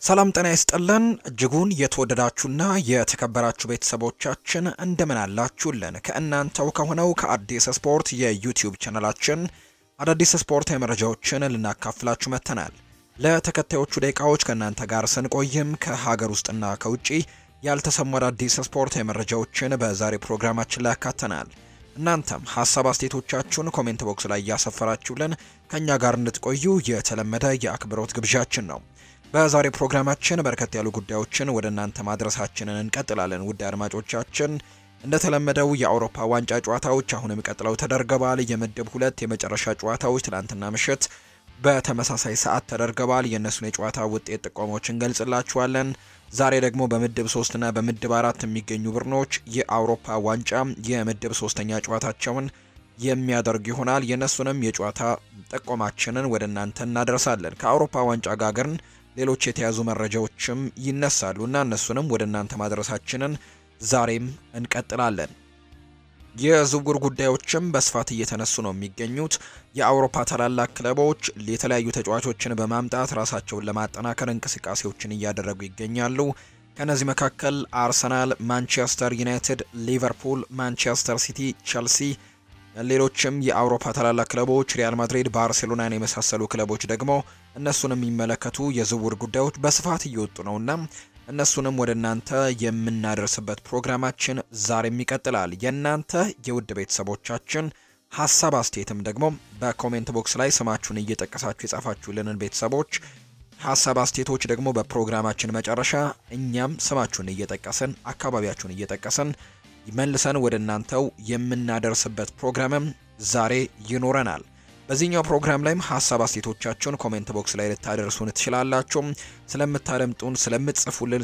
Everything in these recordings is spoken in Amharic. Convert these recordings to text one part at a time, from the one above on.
ሰላም ጤና ይስጥልን እጅጉን የተወደዳችሁና የተከበራችሁ ቤተሰቦቻችን እንደምን አላችሁልን? ከእናንተው ከሆነው ከአዲስ ስፖርት የዩቲዩብ ቻናላችን አዳዲስ ስፖርታዊ መረጃዎችን ልናካፍላችሁ መጥተናል። ለተከታዮቹ ደቂቃዎች ከእናንተ ጋር ስንቆይም ከሀገር ውስጥና ከውጭ ያልተሰሙ አዳዲስ ስፖርታዊ መረጃዎችን በዛሬ ፕሮግራማችን ላይ ያካተናል። እናንተም ሀሳብ አስተያየቶቻችሁን ኮሜንት ቦክስ ላይ እያሰፈራችሁልን ከእኛ ጋር እንድትቆዩ የተለመደ የአክብሮት ግብዣችን ነው። በዛሬ ፕሮግራማችን በርከት ያሉ ጉዳዮችን ወደ እናንተ ማድረሳችንን እንቀጥላለን። ውድ አድማጮቻችን እንደተለመደው የአውሮፓ ዋንጫ ጨዋታዎች አሁንም ቀጥለው ተደርገዋል። የምድብ ሁለት የመጨረሻ ጨዋታዎች ትላንትና ምሽት በተመሳሳይ ሰዓት ተደርገዋል። የእነሱን የጨዋታ ውጤት ጥቆሞች እንገልጽላችኋለን። ዛሬ ደግሞ በምድብ ሶስትና በምድብ አራት የሚገኙ ቡድኖች የአውሮፓ ዋንጫ የምድብ ሶስተኛ ጨዋታቸውን የሚያደርግ ይሆናል። የእነሱንም የጨዋታ ጥቆማችንን ወደ እናንተ እናደርሳለን። ከአውሮፓ ዋንጫ ጋር ግን ሌሎች የተያዙ መረጃዎችም ይነሳሉ እና እነሱንም ወደ እናንተ ማድረሳችንን ዛሬም እንቀጥላለን። የዝውውር ጉዳዮችም በስፋት እየተነሱ ነው የሚገኙት። የአውሮፓ ታላላቅ ክለቦች የተለያዩ ተጫዋቾችን በማምጣት ራሳቸውን ለማጠናከር እንቅስቃሴዎችን እያደረጉ ይገኛሉ። ከነዚህ መካከል አርሰናል፣ ማንቸስተር ዩናይትድ፣ ሊቨርፑል፣ ማንቸስተር ሲቲ፣ ቸልሲ ሌሎችም የአውሮፓ ታላላቅ ክለቦች ሪያል ማድሪድ፣ ባርሴሎናን የመሳሰሉ ክለቦች ደግሞ እነሱን የሚመለከቱ የዝውውር ጉዳዮች በስፋት እየወጡ ነውና እነሱንም ወደ እናንተ የምናደርስበት ፕሮግራማችን ዛሬም ይቀጥላል። የእናንተ የውድ ቤተሰቦቻችን ሀሳብ አስተያየትም ደግሞ በኮሜንት ቦክስ ላይ ስማችሁን እየጠቀሳችሁ የጻፋችሁልንን ቤተሰቦች ሀሳብ አስተያየቶች ደግሞ በፕሮግራማችን መጨረሻ እኛም ስማችሁን እየጠቀስን አካባቢያችሁን እየጠቀስን መልሰን ወደ እናንተው የምናደርስበት ፕሮግራምም ዛሬ ይኖረናል። በዚህኛው ፕሮግራም ላይም ሀሳብ አስተያየቶቻችሁን ኮሜንት ቦክስ ላይ ልታደርሱን ትችላላችሁ። ስለምታደምጡን፣ ስለምትጽፉልን፣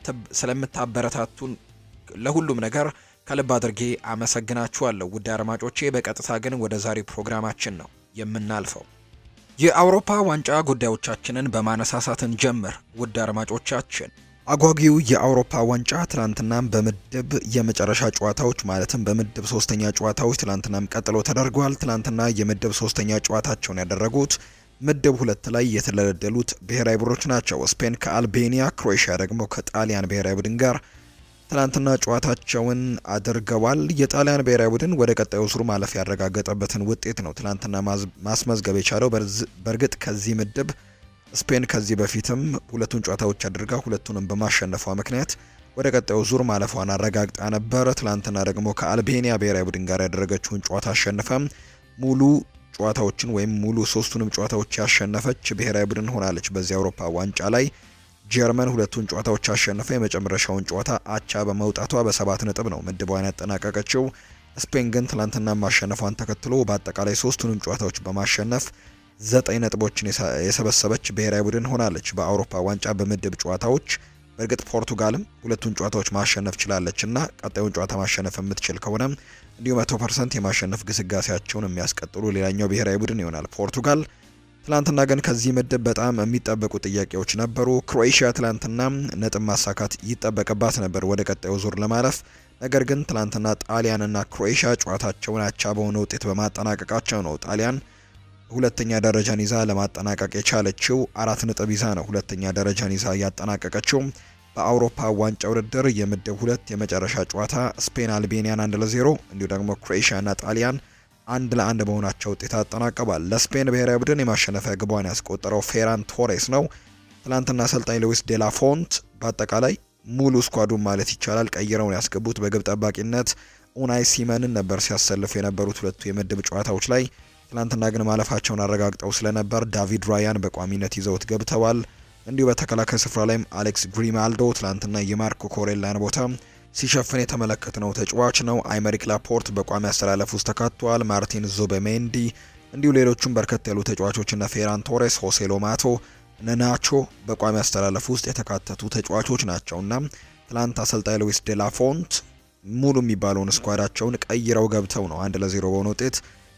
ስለምታበረታቱን ለሁሉም ነገር ከልብ አድርጌ አመሰግናችኋለሁ ውድ አድማጮቼ። በቀጥታ ግን ወደ ዛሬ ፕሮግራማችን ነው የምናልፈው። የአውሮፓ ዋንጫ ጉዳዮቻችንን በማነሳሳትን ጀምር ውድ አድማጮቻችን አጓጊው የአውሮፓ ዋንጫ ትላንትናም በምድብ የመጨረሻ ጨዋታዎች ማለትም በምድብ ሶስተኛ ጨዋታዎች ትላንትናም ቀጥሎ ተደርጓል። ትላንትና የምድብ ሶስተኛ ጨዋታቸውን ያደረጉት ምድብ ሁለት ላይ የተደለደሉት ብሔራዊ ቡድኖች ናቸው። ስፔን ከአልቤኒያ፣ ክሮኤሽያ ደግሞ ከጣሊያን ብሔራዊ ቡድን ጋር ትላንትና ጨዋታቸውን አድርገዋል። የጣሊያን ብሔራዊ ቡድን ወደ ቀጣዩ ዙር ማለፍ ያረጋገጠበትን ውጤት ነው ትላንትና ማስመዝገብ የቻለው። በእርግጥ ከዚህ ምድብ ስፔን ከዚህ በፊትም ሁለቱን ጨዋታዎች አድርጋ ሁለቱንም በማሸነፏ ምክንያት ወደ ቀጣዩ ዙር ማለፏን አረጋግጣ ነበር። ትላንትና ደግሞ ከአልቤኒያ ብሔራዊ ቡድን ጋር ያደረገችውን ጨዋታ አሸንፈ ሙሉ ጨዋታዎችን ወይም ሙሉ ሶስቱንም ጨዋታዎች ያሸነፈች ብሔራዊ ቡድን ሆናለች። በዚህ አውሮፓ ዋንጫ ላይ ጀርመን ሁለቱን ጨዋታዎች አሸንፈ የመጨረሻውን ጨዋታ አቻ በመውጣቷ በሰባት ነጥብ ነው ምድቧን ያጠናቀቀችው። ስፔን ግን ትላንትና ማሸነፏን ተከትሎ በአጠቃላይ ሶስቱንም ጨዋታዎች በማሸነፍ ዘጠኝ ነጥቦችን የሰበሰበች ብሔራዊ ቡድን ሆናለች በአውሮፓ ዋንጫ በምድብ ጨዋታዎች። በእርግጥ ፖርቱጋልም ሁለቱን ጨዋታዎች ማሸነፍ ችላለች እና ቀጣዩን ጨዋታ ማሸነፍ የምትችል ከሆነ እንዲሁ መቶ ፐርሰንት የማሸነፍ ግስጋሴያቸውን የሚያስቀጥሉ ሌላኛው ብሔራዊ ቡድን ይሆናል ፖርቱጋል። ትላንትና ግን ከዚህ ምድብ በጣም የሚጠበቁ ጥያቄዎች ነበሩ። ክሮኤሽያ ትላንትና ነጥብ ማሳካት ይጠበቅባት ነበር ወደ ቀጣዩ ዙር ለማለፍ። ነገር ግን ትላንትና ጣሊያንና ክሮኤሽያ ጨዋታቸውን አቻ በሆነ ውጤት በማጠናቀቃቸው ነው ጣሊያን ሁለተኛ ደረጃን ይዛ ለማጠናቀቅ የቻለችው አራት ነጥብ ይዛ ነው ሁለተኛ ደረጃን ይዛ ያጠናቀቀችው። በአውሮፓ ዋንጫ ውድድር የምድብ ሁለት የመጨረሻ ጨዋታ ስፔን አልቤኒያን አንድ ለዜሮ እንዲሁ ደግሞ ክሮኤሽያና ጣሊያን አንድ ለአንድ በሆናቸው ውጤት አጠናቀዋል። ለስፔን ብሔራዊ ቡድን የማሸነፊያ ግቧን ያስቆጠረው ፌራን ቶሬስ ነው። ትላንትና አሰልጣኝ ሉዊስ ዴላ ፎንት በአጠቃላይ ሙሉ ስኳዱን ማለት ይቻላል ቀይረውን ያስገቡት በግብ ጠባቂነት ኡናይ ሲመንን ነበር ሲያሰልፉ የነበሩት ሁለቱ የምድብ ጨዋታዎች ላይ ትላንትና ግን ማለፋቸውን አረጋግጠው ስለነበር ዳቪድ ራያን በቋሚነት ይዘውት ገብተዋል። እንዲሁ በተከላካይ ስፍራ ላይም አሌክስ ግሪማልዶ ትላንትና የማርኮ ኮሬላን ቦታ ሲሸፍን የተመለከትነው ተጫዋች ነው። አይመሪክ ላፖርት በቋሚ አስተላለፍ ውስጥ ተካቷል። ማርቲን ዙበሜንዲ እንዲሁ ሌሎቹም በርከት ያሉ ተጫዋቾችና ፌራን ቶሬስ፣ ሆሴ ሎማቶ፣ ነናቾ በቋሚ አስተላለፍ ውስጥ የተካተቱ ተጫዋቾች ናቸውና ትላንት አሰልጣኝ ሉዊስ ዴላፎንት ሙሉ የሚባለውን ስኳዳቸውን ቀይረው ገብተው ነው አንድ ለዜሮ በሆነ ውጤት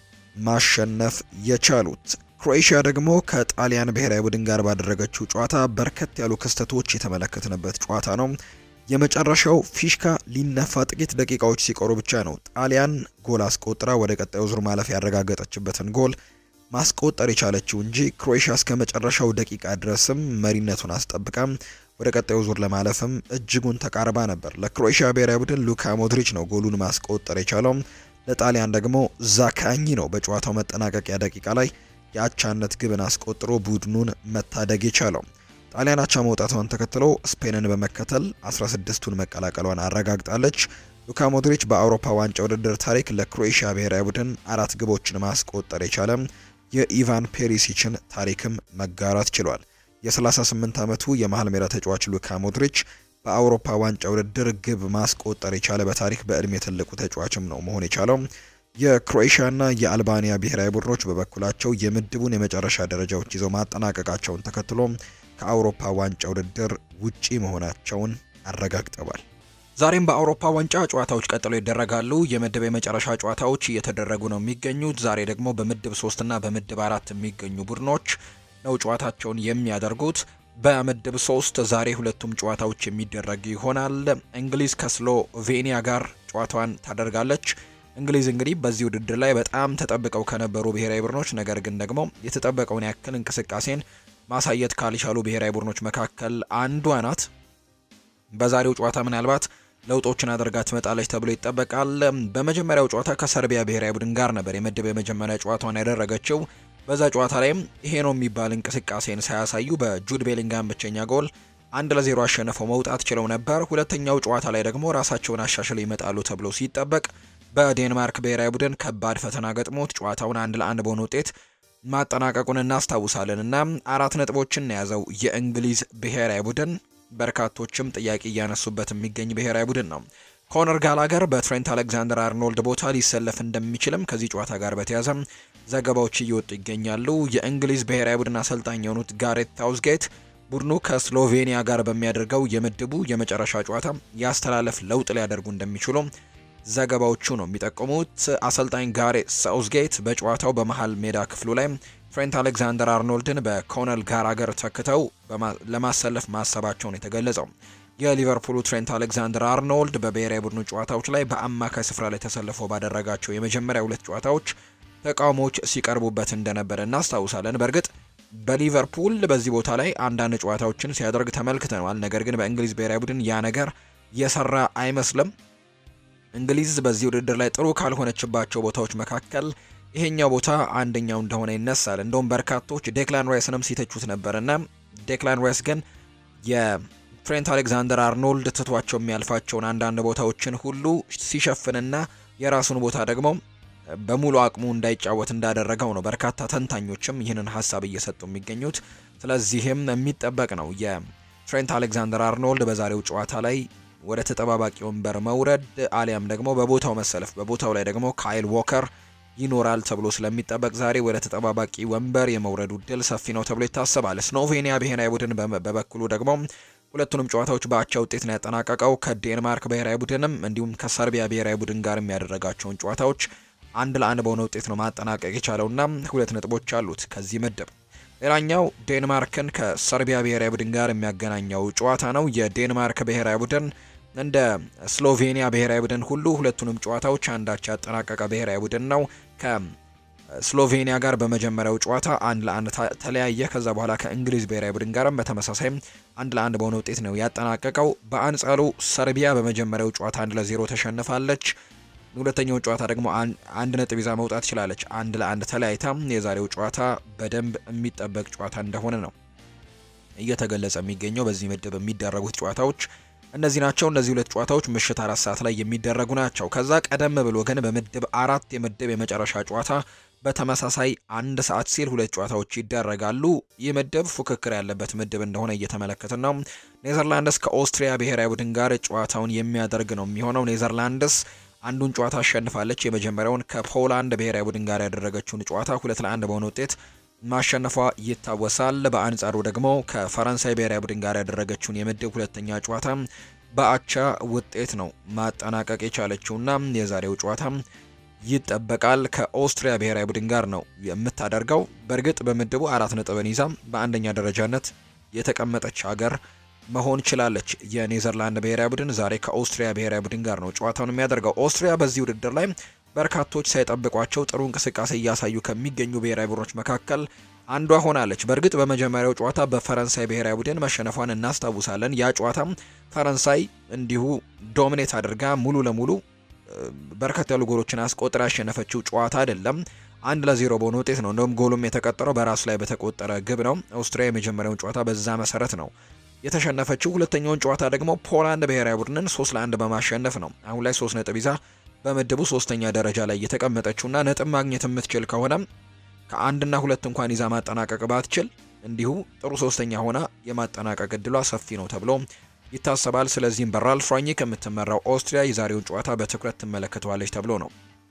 ማሸነፍ የቻሉት። ክሮኤሽያ ደግሞ ከጣሊያን ብሔራዊ ቡድን ጋር ባደረገችው ጨዋታ በርከት ያሉ ክስተቶች የተመለከትንበት ጨዋታ ነው። የመጨረሻው ፊሽካ ሊነፋ ጥቂት ደቂቃዎች ሲቀሩ ብቻ ነው ጣሊያን ጎል አስቆጥራ ወደ ቀጣዩ ዙር ማለፍ ያረጋገጠችበትን ጎል ማስቆጠር የቻለችው እንጂ ክሮኤሽያ እስከ መጨረሻው ደቂቃ ድረስም መሪነቱን አስጠብቃ ወደ ቀጣዩ ዙር ለማለፍም እጅጉን ተቃርባ ነበር። ለክሮኤሽያ ብሔራዊ ቡድን ሉካ ሞድሪች ነው ጎሉን ማስቆጠር የቻለው። ለጣሊያን ደግሞ ዛካኝ ነው በጨዋታው መጠናቀቂያ ደቂቃ ላይ የአቻነት ግብን አስቆጥሮ ቡድኑን መታደግ የቻለው። ጣሊያን አቻ መውጣቷን ተከትሎ ስፔንን በመከተል 16ቱን መቀላቀሏን አረጋግጣለች። ሉካ ሞድሪች በአውሮፓ ዋንጫ ውድድር ታሪክ ለክሮኤሽያ ብሔራዊ ቡድን አራት ግቦችን ማስቆጠር የቻለ የኢቫን ፔሪሲችን ታሪክም መጋራት ችሏል። የ38 ዓመቱ የመሃል ሜዳ ተጫዋች ሉካ ሞድሪች በአውሮፓ ዋንጫ ውድድር ግብ ማስቆጠር የቻለ በታሪክ በእድሜ ትልቁ ተጫዋችም ነው መሆን የቻለው። የክሮኤሽያና የአልባኒያ ብሔራዊ ቡድኖች በበኩላቸው የምድቡን የመጨረሻ ደረጃዎች ይዘው ማጠናቀቃቸውን ተከትሎ ከአውሮፓ ዋንጫ ውድድር ውጪ መሆናቸውን አረጋግጠዋል። ዛሬም በአውሮፓ ዋንጫ ጨዋታዎች ቀጥለው ይደረጋሉ። የምድብ የመጨረሻ ጨዋታዎች እየተደረጉ ነው የሚገኙት። ዛሬ ደግሞ በምድብ ሶስትና በምድብ አራት የሚገኙ ቡድኖች ነው ጨዋታቸውን የሚያደርጉት። በምድብ ሶስት ዛሬ ሁለቱም ጨዋታዎች የሚደረግ ይሆናል። እንግሊዝ ከስሎቬኒያ ጋር ጨዋታዋን ታደርጋለች። እንግሊዝ እንግዲህ በዚህ ውድድር ላይ በጣም ተጠብቀው ከነበሩ ብሔራዊ ቡድኖች ነገር ግን ደግሞ የተጠበቀውን ያክል እንቅስቃሴን ማሳየት ካልቻሉ ብሔራዊ ቡድኖች መካከል አንዷ ናት። በዛሬው ጨዋታ ምናልባት ለውጦችን አድርጋ ትመጣለች ተብሎ ይጠበቃል። በመጀመሪያው ጨዋታ ከሰርቢያ ብሔራዊ ቡድን ጋር ነበር የምድብ የመጀመሪያ ጨዋታዋን ያደረገችው። በዛ ጨዋታ ላይም ይሄ ነው የሚባል እንቅስቃሴን ሳያሳዩ በጁድ ቤሊንጋም ብቸኛ ጎል አንድ ለዜሮ አሸንፈው መውጣት ችለው ነበር። ሁለተኛው ጨዋታ ላይ ደግሞ ራሳቸውን አሻሽለው ይመጣሉ ተብሎ ሲጠበቅ በዴንማርክ ብሔራዊ ቡድን ከባድ ፈተና ገጥሞት ጨዋታውን አንድ ለአንድ በሆነ ውጤት ማጠናቀቁን እናስታውሳለን እና አራት ነጥቦችን የያዘው የእንግሊዝ ብሔራዊ ቡድን በርካቶችም ጥያቄ እያነሱበት የሚገኝ ብሔራዊ ቡድን ነው። ኮነር ጋላገር በትሬንት አሌክዛንደር አርኖልድ ቦታ ሊሰለፍ እንደሚችልም ከዚህ ጨዋታ ጋር በተያያዘ ዘገባዎች እየወጡ ይገኛሉ። የእንግሊዝ ብሔራዊ ቡድን አሰልጣኝ የሆኑት ጋሬት ታውዝጌት ቡድኑ ከስሎቬኒያ ጋር በሚያደርገው የምድቡ የመጨረሻ ጨዋታ ያስተላለፍ ለውጥ ሊያደርጉ እንደሚችሉ ዘገባዎቹ ነው የሚጠቁሙት። አሰልጣኝ ጋሬት ሳውዝጌት በጨዋታው በመሃል ሜዳ ክፍሉ ላይ ትሬንት አሌክዛንደር አርኖልድን በኮነል ጋራገር ተክተው ለማሰለፍ ማሰባቸውን የተገለጸው የሊቨርፑሉ ትሬንት አሌክዛንደር አርኖልድ በብሔራዊ ቡድኑ ጨዋታዎች ላይ በአማካይ ስፍራ ላይ ተሰልፎ ባደረጋቸው የመጀመሪያ ሁለት ጨዋታዎች ተቃውሞዎች ሲቀርቡበት እንደነበረ እናስታውሳለን። በእርግጥ በሊቨርፑል በዚህ ቦታ ላይ አንዳንድ ጨዋታዎችን ሲያደርግ ተመልክተነዋል። ነገር ግን በእንግሊዝ ብሔራዊ ቡድን ያ ነገር የሰራ አይመስልም። እንግሊዝ በዚህ ውድድር ላይ ጥሩ ካልሆነችባቸው ቦታዎች መካከል ይሄኛው ቦታ አንደኛው እንደሆነ ይነሳል። እንደውም በርካቶች ዴክላን ራይስንም ሲተቹት ነበርና ዴክላን ራይስ ግን የትሬንት አሌክዛንደር አርኖልድ ትቷቸው የሚያልፋቸውን አንዳንድ ቦታዎችን ሁሉ ሲሸፍንና የራሱን ቦታ ደግሞ በሙሉ አቅሙ እንዳይጫወት እንዳደረገው ነው በርካታ ተንታኞችም ይህንን ሀሳብ እየሰጡ የሚገኙት። ስለዚህም የሚጠበቅ ነው የትሬንት አሌክዛንደር አርኖልድ በዛሬው ጨዋታ ላይ ወደ ተጠባባቂ ወንበር መውረድ አሊያም ደግሞ በቦታው መሰለፍ፣ በቦታው ላይ ደግሞ ካይል ዎከር ይኖራል ተብሎ ስለሚጠበቅ ዛሬ ወደ ተጠባባቂ ወንበር የመውረዱ እድል ሰፊ ነው ተብሎ ይታሰባል። ስሎቬኒያ ብሔራዊ ቡድን በበኩሉ ደግሞ ሁለቱንም ጨዋታዎች በአቻ ውጤት ነው ያጠናቀቀው። ከዴንማርክ ብሔራዊ ቡድንም እንዲሁም ከሰርቢያ ብሔራዊ ቡድን ጋር የሚያደረጋቸውን ጨዋታዎች አንድ ለአንድ በሆነ ውጤት ነው ማጠናቀቅ የቻለውና ሁለት ነጥቦች አሉት ከዚህ ምድብ። ሌላኛው ዴንማርክን ከሰርቢያ ብሔራዊ ቡድን ጋር የሚያገናኘው ጨዋታ ነው። የዴንማርክ ብሔራዊ ቡድን እንደ ስሎቬኒያ ብሔራዊ ቡድን ሁሉ ሁለቱንም ጨዋታዎች አንዳች ያጠናቀቀ ብሔራዊ ቡድን ነው። ከስሎቬኒያ ጋር በመጀመሪያው ጨዋታ አንድ ለአንድ ተለያየ። ከዛ በኋላ ከእንግሊዝ ብሔራዊ ቡድን ጋርም በተመሳሳይም አንድ ለአንድ በሆነ ውጤት ነው ያጠናቀቀው። በአንጻሩ ሰርቢያ በመጀመሪያው ጨዋታ አንድ ለዜሮ ተሸንፋለች። ሁለተኛው ጨዋታ ደግሞ አንድ ነጥብ ይዛ መውጣት ችላለች። አንድ ለአንድ ተለያይታ የዛሬው ጨዋታ በደንብ የሚጠበቅ ጨዋታ እንደሆነ ነው እየተገለጸ የሚገኘው። በዚህ ምድብ የሚደረጉት ጨዋታዎች እነዚህ ናቸው። እነዚህ ሁለት ጨዋታዎች ምሽት አራት ሰዓት ላይ የሚደረጉ ናቸው። ከዛ ቀደም ብሎ ግን በምድብ አራት የምድብ የመጨረሻ ጨዋታ በተመሳሳይ አንድ ሰዓት ሲል ሁለት ጨዋታዎች ይደረጋሉ። ይህ ምድብ ፉክክር ያለበት ምድብ እንደሆነ እየተመለከትን ነው። ኔዘርላንድስ ከኦስትሪያ ብሔራዊ ቡድን ጋር ጨዋታውን የሚያደርግ ነው የሚሆነው። ኔዘርላንድስ አንዱን ጨዋታ አሸንፋለች። የመጀመሪያውን ከፖላንድ ብሔራዊ ቡድን ጋር ያደረገችውን ጨዋታ ሁለት ለአንድ በሆነ ውጤት ማሸነፏ ይታወሳል። በአንጻሩ ደግሞ ከፈረንሳይ ብሔራዊ ቡድን ጋር ያደረገችውን የምድብ ሁለተኛ ጨዋታ በአቻ ውጤት ነው ማጠናቀቅ የቻለችውና የዛሬው ጨዋታ ይጠበቃል ከኦስትሪያ ብሔራዊ ቡድን ጋር ነው የምታደርገው። በእርግጥ በምድቡ አራት ነጥብን ይዛ በአንደኛ ደረጃነት የተቀመጠች ሀገር መሆን ችላለች። የኔዘርላንድ ብሔራዊ ቡድን ዛሬ ከኦስትሪያ ብሔራዊ ቡድን ጋር ነው ጨዋታውን የሚያደርገው። ኦስትሪያ በዚህ ውድድር ላይ በርካቶች ሳይጠብቋቸው ጥሩ እንቅስቃሴ እያሳዩ ከሚገኙ ብሔራዊ ቡድኖች መካከል አንዷ ሆናለች። በእርግጥ በመጀመሪያው ጨዋታ በፈረንሳይ ብሔራዊ ቡድን መሸነፏን እናስታውሳለን። ያ ጨዋታም ፈረንሳይ እንዲሁ ዶሚኔት አድርጋ ሙሉ ለሙሉ በርከት ያሉ ጎሎችን አስቆጥራ ያሸነፈችው ጨዋታ አይደለም። አንድ ለዜሮ በሆነ ውጤት ነው። እንደውም ጎሉም የተቀጠረው በራሱ ላይ በተቆጠረ ግብ ነው። አውስትሪያ የመጀመሪያውን ጨዋታ በዛ መሰረት ነው የተሸነፈችው። ሁለተኛውን ጨዋታ ደግሞ ፖላንድ ብሔራዊ ቡድንን ሶስት ለአንድ በማሸነፍ ነው አሁን ላይ ሶስት ነጥብ ይዛ በምድቡ ሶስተኛ ደረጃ ላይ የተቀመጠችውና ነጥብ ማግኘት የምትችል ከሆነ ከአንድና ሁለት እንኳን ይዛ ማጠናቀቅ ባትችል እንዲሁ ጥሩ ሶስተኛ ሆና የማጠናቀቅ እድሏ ሰፊ ነው ተብሎ ይታሰባል። ስለዚህም በራልፍ ራኒክ የምትመራው ኦስትሪያ የዛሬውን ጨዋታ በትኩረት ትመለከተዋለች ተብሎ ነው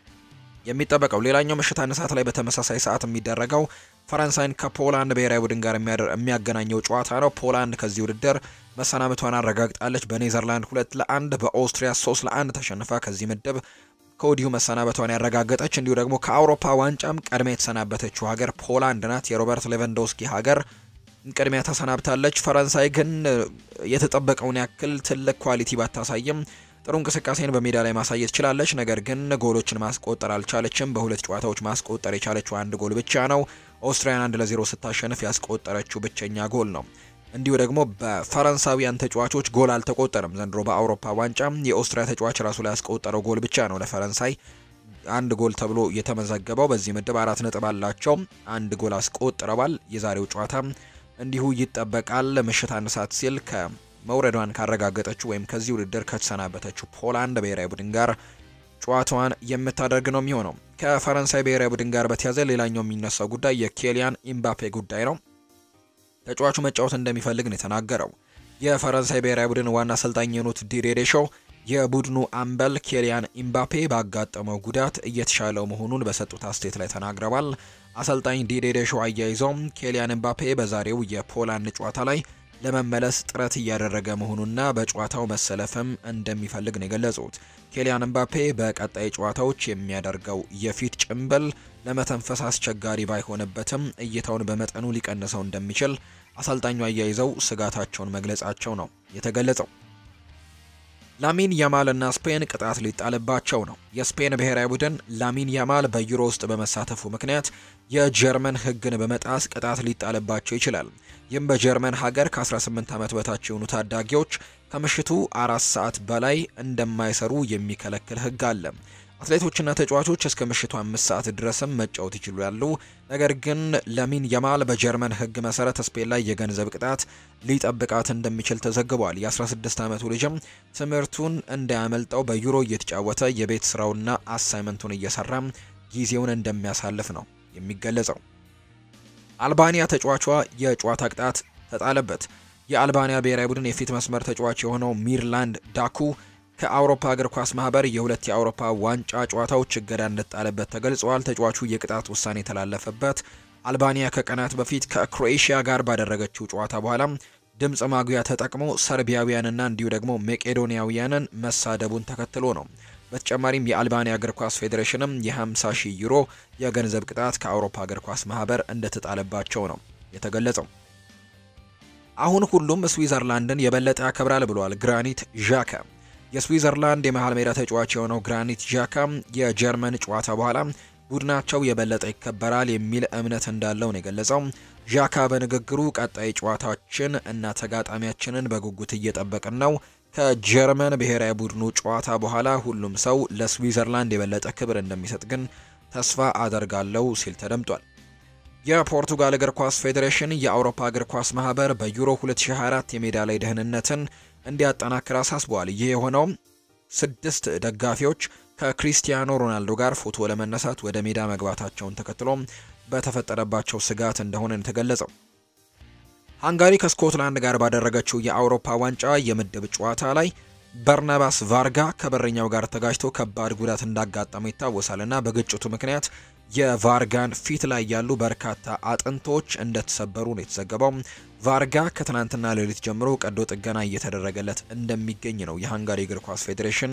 የሚጠበቀው። ሌላኛው ምሽት አንድ ሰዓት ላይ በተመሳሳይ ሰዓት የሚደረገው ፈረንሳይን ከፖላንድ ብሔራዊ ቡድን ጋር የሚያገናኘው ጨዋታ ነው። ፖላንድ ከዚህ ውድድር መሰናበቷን አረጋግጣለች። በኔዘርላንድ ሁለት ለአንድ በኦስትሪያ ሶስት ለአንድ ተሸንፋ ከዚህ ምድብ ከወዲሁ መሰናበቷን ያረጋገጠች እንዲሁ ደግሞ ከአውሮፓ ዋንጫም ቀድሜ የተሰናበተችው ሀገር ፖላንድ ናት። የሮበርት ሌቫንዶስኪ ሀገር ቅድሚያ ተሰናብታለች። ፈረንሳይ ግን የተጠበቀውን ያክል ትልቅ ኳሊቲ ባታሳይም ጥሩ እንቅስቃሴን በሜዳ ላይ ማሳየት ችላለች። ነገር ግን ጎሎችን ማስቆጠር አልቻለችም። በሁለት ጨዋታዎች ማስቆጠር የቻለችው አንድ ጎል ብቻ ነው። ኦስትሪያን አንድ ለዜሮ ስታሸንፍ ያስቆጠረችው ብቸኛ ጎል ነው። እንዲሁ ደግሞ በፈረንሳዊያን ተጫዋቾች ጎል አልተቆጠርም። ዘንድሮ በአውሮፓ ዋንጫ የኦስትሪያ ተጫዋች ራሱ ላይ ያስቆጠረው ጎል ብቻ ነው ለፈረንሳይ አንድ ጎል ተብሎ የተመዘገበው። በዚህ ምድብ አራት ነጥብ አላቸው። አንድ ጎል አስቆጥረዋል። የዛሬው ጨዋታ እንዲሁ ይጠበቃል። ምሽት አንድ ሰዓት ሲል ከመውረዷን ካረጋገጠችው ወይም ከዚህ ውድድር ከተሰናበተችው ፖላንድ ብሔራዊ ቡድን ጋር ጨዋታዋን የምታደርግ ነው የሚሆነው። ከፈረንሳይ ብሔራዊ ቡድን ጋር በተያዘ ሌላኛው የሚነሳው ጉዳይ የኬሊያን ኢምባፔ ጉዳይ ነው። ተጫዋቹ መጫወት እንደሚፈልግ ነው የተናገረው። የፈረንሳይ ብሔራዊ ቡድን ዋና አሰልጣኝ የሆኑት ዲዲዬ ዴሾው የቡድኑ አምበል ኬሊያን ኢምባፔ ባጋጠመው ጉዳት እየተሻለው መሆኑን በሰጡት አስተያየት ላይ ተናግረዋል። አሰልጣኝ ዲዲዬ ዴሾው አያይዘውም ኬሊያን ኢምባፔ በዛሬው የፖላንድ ጨዋታ ላይ ለመመለስ ጥረት እያደረገ መሆኑና በጨዋታው መሰለፍም እንደሚፈልግ ነው የገለጹት። ኬሊያን ኢምባፔ በቀጣይ ጨዋታዎች የሚያደርገው የፊት ጭንብል ለመተንፈስ አስቸጋሪ ባይሆንበትም እይታውን በመጠኑ ሊቀንሰው እንደሚችል አሰልጣኙ አያይዘው ስጋታቸውን መግለጻቸው ነው የተገለጸው። ላሚን ያማል እና ስፔን ቅጣት ሊጣልባቸው ነው። የስፔን ብሔራዊ ቡድን ላሚን ያማል በዩሮ ውስጥ በመሳተፉ ምክንያት የጀርመን ሕግን በመጣስ ቅጣት ሊጣልባቸው ይችላል። ይህም በጀርመን ሀገር ከ18 ዓመት በታች የሆኑ ታዳጊዎች ከምሽቱ አራት ሰዓት በላይ እንደማይሰሩ የሚከለክል ሕግ አለ። አትሌቶችና ተጫዋቾች እስከ ምሽቱ አምስት ሰዓት ድረስም መጫወት ይችላሉ። ነገር ግን ለሚን ያማል በጀርመን ሕግ መሰረት ስፔን ላይ የገንዘብ ቅጣት ሊጠብቃት እንደሚችል ተዘግቧል። የ16 ዓመቱ ልጅም ትምህርቱን እንዳያመልጠው በዩሮ እየተጫወተ የቤት ስራውና አሳይመንቱን እየሰራ ጊዜውን እንደሚያሳልፍ ነው የሚገለጸው። አልባኒያ ተጫዋቿ የጨዋታ ቅጣት ተጣለበት። የአልባኒያ ብሔራዊ ቡድን የፊት መስመር ተጫዋች የሆነው ሚርላንድ ዳኩ ከአውሮፓ እግር ኳስ ማህበር የሁለት የአውሮፓ ዋንጫ ጨዋታዎች እገዳ እንደጣለበት ተገልጸዋል። ተጫዋቹ የቅጣት ውሳኔ የተላለፈበት አልባኒያ ከቀናት በፊት ከክሮኤሽያ ጋር ባደረገችው ጨዋታ በኋላ ድምፅ ማጉያ ተጠቅሞ ሰርቢያውያንና እንዲሁ ደግሞ መቄዶኒያውያንን መሳደቡን ተከትሎ ነው። በተጨማሪም የአልባኒያ እግር ኳስ ፌዴሬሽንም የ50 ሺህ ዩሮ የገንዘብ ቅጣት ከአውሮፓ እግር ኳስ ማህበር እንደተጣለባቸው ነው የተገለጸው። አሁን ሁሉም ስዊዘርላንድን የበለጠ ያከብራል ብሏል ግራኒት ዣካ። የስዊዘርላንድ የመሃል ሜዳ ተጫዋች የሆነው ግራኒት ዣካ የጀርመን ጨዋታ በኋላ ቡድናቸው የበለጠ ይከበራል የሚል እምነት እንዳለው ነው የገለጸው። ዣካ በንግግሩ ቀጣይ ጨዋታችን እና ተጋጣሚያችንን በጉጉት እየጠበቅን ነው። ከጀርመን ብሔራዊ ቡድኑ ጨዋታ በኋላ ሁሉም ሰው ለስዊዘርላንድ የበለጠ ክብር እንደሚሰጥ ግን ተስፋ አደርጋለሁ ሲል ተደምጧል። የፖርቱጋል እግር ኳስ ፌዴሬሽን የአውሮፓ እግር ኳስ ማህበር በዩሮ 2024 የሜዳ ላይ ደህንነትን እንዲያጠናክር አሳስበዋል። ይህ የሆነው ስድስት ደጋፊዎች ከክሪስቲያኖ ሮናልዶ ጋር ፎቶ ለመነሳት ወደ ሜዳ መግባታቸውን ተከትሎ በተፈጠረባቸው ስጋት እንደሆነ የተገለጸው። ሃንጋሪ ከስኮትላንድ ጋር ባደረገችው የአውሮፓ ዋንጫ የምድብ ጨዋታ ላይ በርናባስ ቫርጋ ከበረኛው ጋር ተጋጅቶ ከባድ ጉዳት እንዳጋጠመው ይታወሳል እና በግጭቱ ምክንያት የቫርጋን ፊት ላይ ያሉ በርካታ አጥንቶች እንደተሰበሩ ነው የተዘገበው። ቫርጋ ከትናንትና ሌሊት ጀምሮ ቀዶ ጥገና እየተደረገለት እንደሚገኝ ነው የሃንጋሪ እግር ኳስ ፌዴሬሽን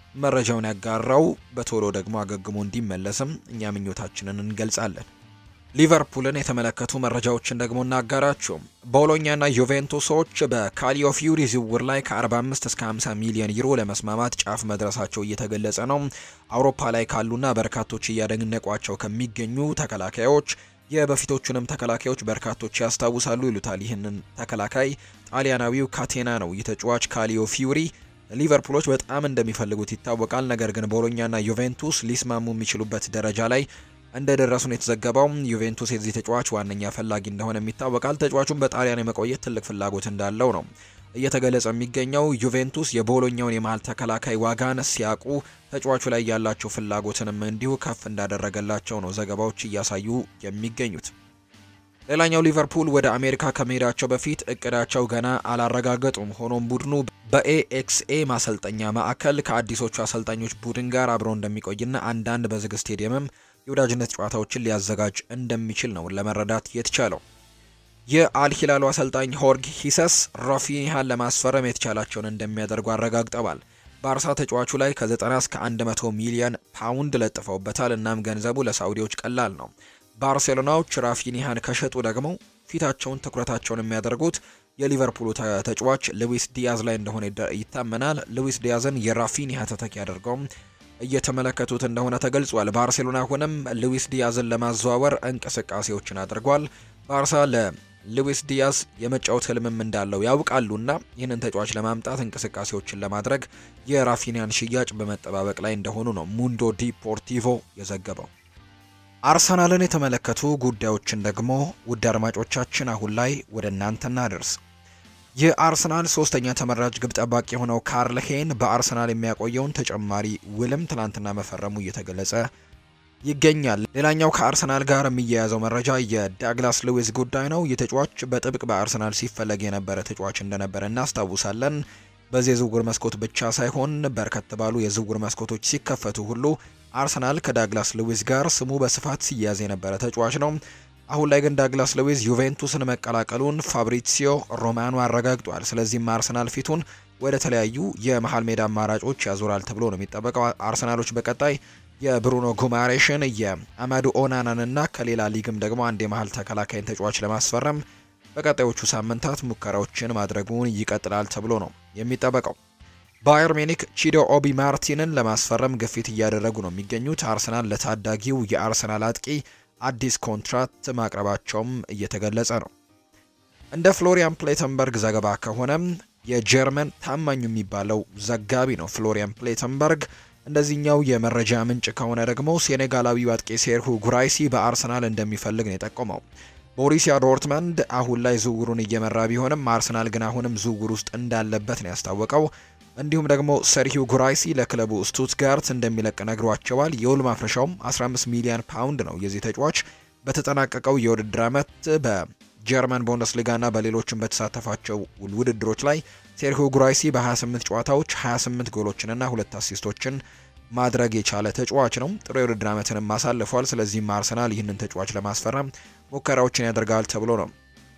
መረጃውን ያጋራው። በቶሎ ደግሞ አገግሞ እንዲመለስም እኛ ምኞታችንን እንገልጻለን። ሊቨርፑልን የተመለከቱ መረጃዎችን ደግሞ እናጋራችሁ። ቦሎኛና ዩቬንቱሶች በካሊዮ ፊዩሪ ዝውውር ላይ ከ45 እስከ 50 ሚሊዮን ዩሮ ለመስማማት ጫፍ መድረሳቸው እየተገለጸ ነው። አውሮፓ ላይ ካሉና በርካቶች እያደነቋቸው ከሚገኙ ተከላካዮች የበፊቶቹንም ተከላካዮች በርካቶች ያስታውሳሉ ይሉታል። ይህንን ተከላካይ ጣሊያናዊው ካቴና ነው። ይህ ተጫዋች ካሊዮ ፊዩሪ ሊቨርፑሎች በጣም እንደሚፈልጉት ይታወቃል። ነገር ግን ቦሎኛና ዩቬንቱስ ሊስማሙ የሚችሉበት ደረጃ ላይ እንደደረሱ ነው የተዘገበው። ዩቬንቱስ የዚህ ተጫዋች ዋነኛ ፈላጊ እንደሆነ ይታወቃል። ተጫዋቹም በጣሊያን የመቆየት ትልቅ ፍላጎት እንዳለው ነው እየተገለጸ የሚገኘው። ዩቬንቱስ የቦሎኛውን የመሀል ተከላካይ ዋጋን ሲያውቁ ተጫዋቹ ላይ ያላቸው ፍላጎትንም እንዲሁ ከፍ እንዳደረገላቸው ነው ዘገባዎች እያሳዩ የሚገኙት። ሌላኛው ሊቨርፑል ወደ አሜሪካ ከመሄዳቸው በፊት እቅዳቸው ገና አላረጋገጡም። ሆኖም ቡድኑ በኤኤክስኤ ማሰልጠኛ ማዕከል ከአዲሶቹ አሰልጣኞች ቡድን ጋር አብሮ እንደሚቆይና አንዳንድ በዝግ ስቴዲየምም የወዳጅነት ጨዋታዎችን ሊያዘጋጅ እንደሚችል ነው ለመረዳት የተቻለው። የአልሂላሉ አሰልጣኝ ሆርግ ሂሰስ ራፊኒሃን ለማስፈረም የተቻላቸውን እንደሚያደርጉ አረጋግጠዋል። ባርሳ ተጫዋቹ ላይ ከ90 እስከ 100 ሚሊዮን ፓውንድ ለጥፈውበታል። እናም ገንዘቡ ለሳውዲዎች ቀላል ነው። ባርሴሎናዎች ራፊኒሃን ከሸጡ ደግሞ ፊታቸውን ትኩረታቸውን የሚያደርጉት የሊቨርፑሉ ተጫዋች ሉዊስ ዲያዝ ላይ እንደሆነ ይታመናል። ሉዊስ ዲያዝን የራፊኒሃ ተተኪ አድርገውም እየተመለከቱት እንደሆነ ተገልጿል። ባርሴሎና አሁንም ሉዊስ ዲያዝን ለማዘዋወር እንቅስቃሴዎችን አድርጓል። ባርሳ ለሉዊስ ዲያዝ የመጫወት ህልምም እንዳለው ያውቃሉና ይህንን ተጫዋች ለማምጣት እንቅስቃሴዎችን ለማድረግ የራፊኒያን ሽያጭ በመጠባበቅ ላይ እንደሆኑ ነው ሙንዶ ዲፖርቲቮ የዘገበው። አርሰናልን የተመለከቱ ጉዳዮችን ደግሞ ውድ አድማጮቻችን አሁን ላይ ወደ እናንተ እናደርስ። የአርሰናል ሶስተኛ ተመራጭ ግብ ጠባቂ የሆነው ካርል ሄን በአርሰናል የሚያቆየውን ተጨማሪ ውልም ትላንትና መፈረሙ እየተገለጸ ይገኛል። ሌላኛው ከአርሰናል ጋር የሚያያዘው መረጃ የዳግላስ ሉዊስ ጉዳይ ነው። ይህ ተጫዋች በጥብቅ በአርሰናል ሲፈለግ የነበረ ተጫዋች እንደነበረ እናስታውሳለን። በዚህ የዝውውር መስኮት ብቻ ሳይሆን በርከት ባሉ የዝውውር መስኮቶች ሲከፈቱ ሁሉ አርሰናል ከዳግላስ ሉዊስ ጋር ስሙ በስፋት ሲያዝ የነበረ ተጫዋች ነው። አሁን ላይ ግን ዳግላስ ሉዊስ ዩቬንቱስን መቀላቀሉን ፋብሪሲዮ ሮማኖ አረጋግጧል። ስለዚህም አርሰናል ፊቱን ወደ ተለያዩ የመሀል ሜዳ አማራጮች ያዞራል ተብሎ ነው የሚጠበቀው። አርሰናሎች በቀጣይ የብሩኖ ጉማሬሽን የአማዱ ኦናናን እና ከሌላ ሊግም ደግሞ አንድ የመሀል ተከላካይን ተጫዋች ለማስፈረም በቀጣዮቹ ሳምንታት ሙከራዎችን ማድረጉን ይቀጥላል ተብሎ ነው የሚጠበቀው። ባየር ሚኒክ ቺዶ ኦቢ ማርቲንን ለማስፈረም ግፊት እያደረጉ ነው የሚገኙት። አርሰናል ለታዳጊው የአርሰናል አጥቂ አዲስ ኮንትራት ማቅረባቸውም እየተገለጸ ነው። እንደ ፍሎሪያን ፕሌተንበርግ ዘገባ ከሆነም የጀርመን ታማኙ የሚባለው ዘጋቢ ነው ፍሎሪያን ፕሌተንበርግ። እንደዚህኛው የመረጃ ምንጭ ከሆነ ደግሞ ሴኔጋላዊው አጥቂ ሴርሁ ጉራይሲ በአርሰናል እንደሚፈልግ ነው የጠቆመው። ቦሪሲያ ዶርትመንድ አሁን ላይ ዝውውሩን እየመራ ቢሆንም አርሰናል ግን አሁንም ዝውውር ውስጥ እንዳለበት ነው ያስታወቀው። እንዲሁም ደግሞ ሰርሂው ጉራይሲ ለክለቡ ስቱትጋርት እንደሚለቅ ነግሯቸዋል። የውል ማፍረሻውም 15 ሚሊዮን ፓውንድ ነው። የዚህ ተጫዋች በተጠናቀቀው የውድድር ዓመት በጀርመን ቡንደስሊጋና በሌሎችም በተሳተፋቸው ውድድሮች ላይ ሴርሂዮ ጉራይሲ በ28 ጨዋታዎች 28 ጎሎችንና ሁለት አሲስቶችን ማድረግ የቻለ ተጫዋች ነው። ጥሩ የውድድር ዓመትንም አሳልፏል። ስለዚህም አርሰናል ይህንን ተጫዋች ለማስፈረም ሙከራዎችን ያደርጋል ተብሎ ነው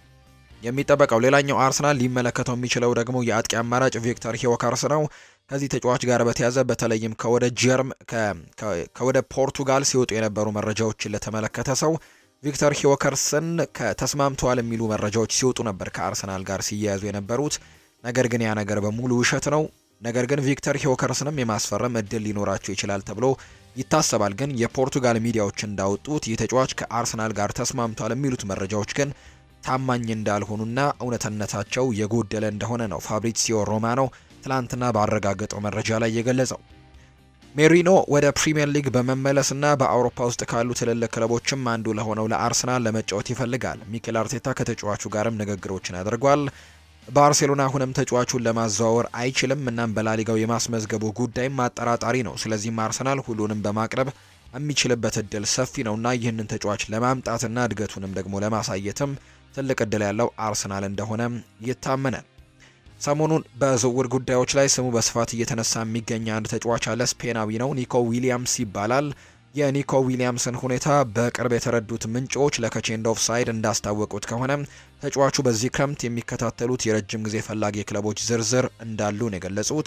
የሚጠበቀው። ሌላኛው አርሰናል ሊመለከተው የሚችለው ደግሞ የአጥቂ አማራጭ ቪክተር ሂዮካርስ ነው። ከዚህ ተጫዋች ጋር በተያዘ በተለይም ከወደ ጀርም ከወደ ፖርቱጋል ሲወጡ የነበሩ መረጃዎችን ለተመለከተ ሰው ቪክተር ሂዮካርስን ከተስማምተዋል የሚሉ መረጃዎች ሲወጡ ነበር ከአርሰናል ጋር ሲያያዙ የነበሩት። ነገር ግን ያ ነገር በሙሉ ውሸት ነው። ነገር ግን ቪክተር ሂዮከርስንም የማስፈረም እድል ሊኖራቸው ይችላል ተብሎ ይታሰባል። ግን የፖርቱጋል ሚዲያዎች እንዳወጡት ይህ ተጫዋች ከአርሰናል ጋር ተስማምቷል የሚሉት መረጃዎች ግን ታማኝ እንዳልሆኑና እውነትነታቸው የጎደለ እንደሆነ ነው ፋብሪሲዮ ሮማኖ ትላንትና ባረጋገጠው መረጃ ላይ የገለጸው። ሜሪኖ ወደ ፕሪምየር ሊግ በመመለስና በአውሮፓ ውስጥ ካሉ ትልልቅ ክለቦችም አንዱ ለሆነው ለአርሰናል ለመጫወት ይፈልጋል። ሚኬል አርቴታ ከተጫዋቹ ጋርም ንግግሮችን አድርጓል። ባርሴሎና አሁንም ተጫዋቹን ለማዘዋወር አይችልም። እናም በላሊጋው የማስመዝገቡ ጉዳይም አጠራጣሪ ነው። ስለዚህም አርሰናል ሁሉንም በማቅረብ የሚችልበት እድል ሰፊ ነውና ይህንን ተጫዋች ለማምጣትና እድገቱንም ደግሞ ለማሳየትም ትልቅ እድል ያለው አርሰናል እንደሆነ ይታመናል። ሰሞኑን በዝውውር ጉዳዮች ላይ ስሙ በስፋት እየተነሳ የሚገኝ አንድ ተጫዋች አለ። ስፔናዊ ነው፣ ኒኮ ዊሊያምስ ይባላል። የኒኮ ዊሊያምስን ሁኔታ በቅርብ የተረዱት ምንጮች ለከቼንድ ኦፍ ሳይድ እንዳስታወቁት ከሆነ ተጫዋቹ በዚህ ክረምት የሚከታተሉት የረጅም ጊዜ ፈላጊ ክለቦች ዝርዝር እንዳሉ ነው የገለጹት።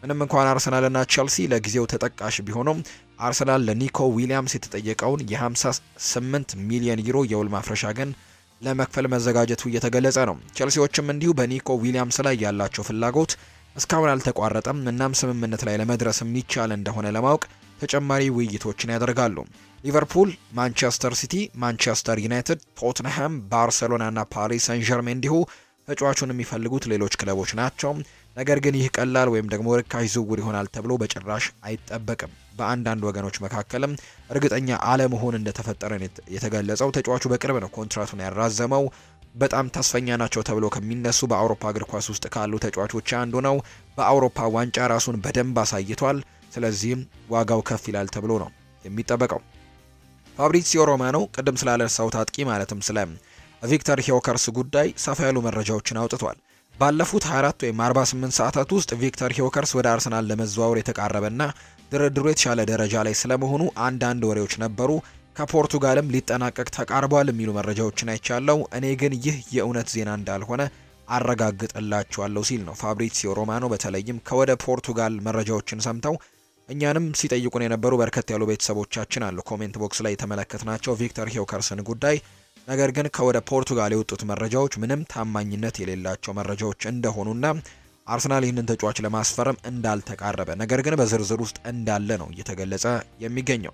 ምንም እንኳን አርሰናልና ቸልሲ ለጊዜው ተጠቃሽ ቢሆኑም አርሰናል ለኒኮ ዊሊያምስ የተጠየቀውን የ58 ሚሊዮን ዩሮ የውል ማፍረሻ ግን ለመክፈል መዘጋጀቱ እየተገለጸ ነው። ቸልሲዎችም እንዲሁ በኒኮ ዊሊያምስ ላይ ያላቸው ፍላጎት እስካሁን አልተቋረጠም። እናም ስምምነት ላይ ለመድረስ የሚቻል እንደሆነ ለማወቅ ተጨማሪ ውይይቶችን ያደርጋሉ። ሊቨርፑል፣ ማንቸስተር ሲቲ፣ ማንቸስተር ዩናይትድ፣ ቶትንሃም፣ ባርሴሎና እና ፓሪስ ሰን ዠርሜን እንዲሁ ተጫዋቹን የሚፈልጉት ሌሎች ክለቦች ናቸው። ነገር ግን ይህ ቀላል ወይም ደግሞ ርካሽ ዝውውር ይሆናል ተብሎ በጭራሽ አይጠበቅም። በአንዳንድ ወገኖች መካከልም እርግጠኛ አለመሆን እንደተፈጠረ የተገለጸው ተጫዋቹ በቅርብ ነው ኮንትራቱን ያራዘመው። በጣም ተስፈኛ ናቸው ተብሎ ከሚነሱ በአውሮፓ እግር ኳስ ውስጥ ካሉ ተጫዋቾች አንዱ ነው። በአውሮፓ ዋንጫ ራሱን በደንብ አሳይቷል። ስለዚህም ዋጋው ከፍ ይላል ተብሎ ነው የሚጠበቀው። ፋብሪሲዮ ሮማኖ ቅድም ስላነሳሁት አጥቂ ማለትም ስለ ቪክተር ሂዮከርስ ጉዳይ ሰፋ ያሉ መረጃዎችን አውጥቷል። ባለፉት 24 ወይም 48 ሰዓታት ውስጥ ቪክተር ሂዮከርስ ወደ አርሰናል ለመዘዋወር የተቃረበና ድርድሩ የተሻለ ደረጃ ላይ ስለመሆኑ አንዳንድ ወሬዎች ነበሩ። ከፖርቱጋልም ሊጠናቀቅ ተቃርቧል የሚሉ መረጃዎችን አይቻለው። እኔ ግን ይህ የእውነት ዜና እንዳልሆነ አረጋግጥላችኋለሁ ሲል ነው ፋብሪሲዮ ሮማኖ በተለይም ከወደ ፖርቱጋል መረጃዎችን ሰምተው እኛንም ሲጠይቁን የነበሩ በርከት ያሉ ቤተሰቦቻችን አሉ ኮሜንት ቦክስ ላይ የተመለከትናቸው ቪክተር ሂዮከርስን ጉዳይ ነገር ግን ከወደ ፖርቱጋል የወጡት መረጃዎች ምንም ታማኝነት የሌላቸው መረጃዎች እንደሆኑና አርሰናል ይህንን ተጫዋች ለማስፈረም እንዳልተቃረበ ነገር ግን በዝርዝር ውስጥ እንዳለ ነው እየተገለጸ የሚገኘው።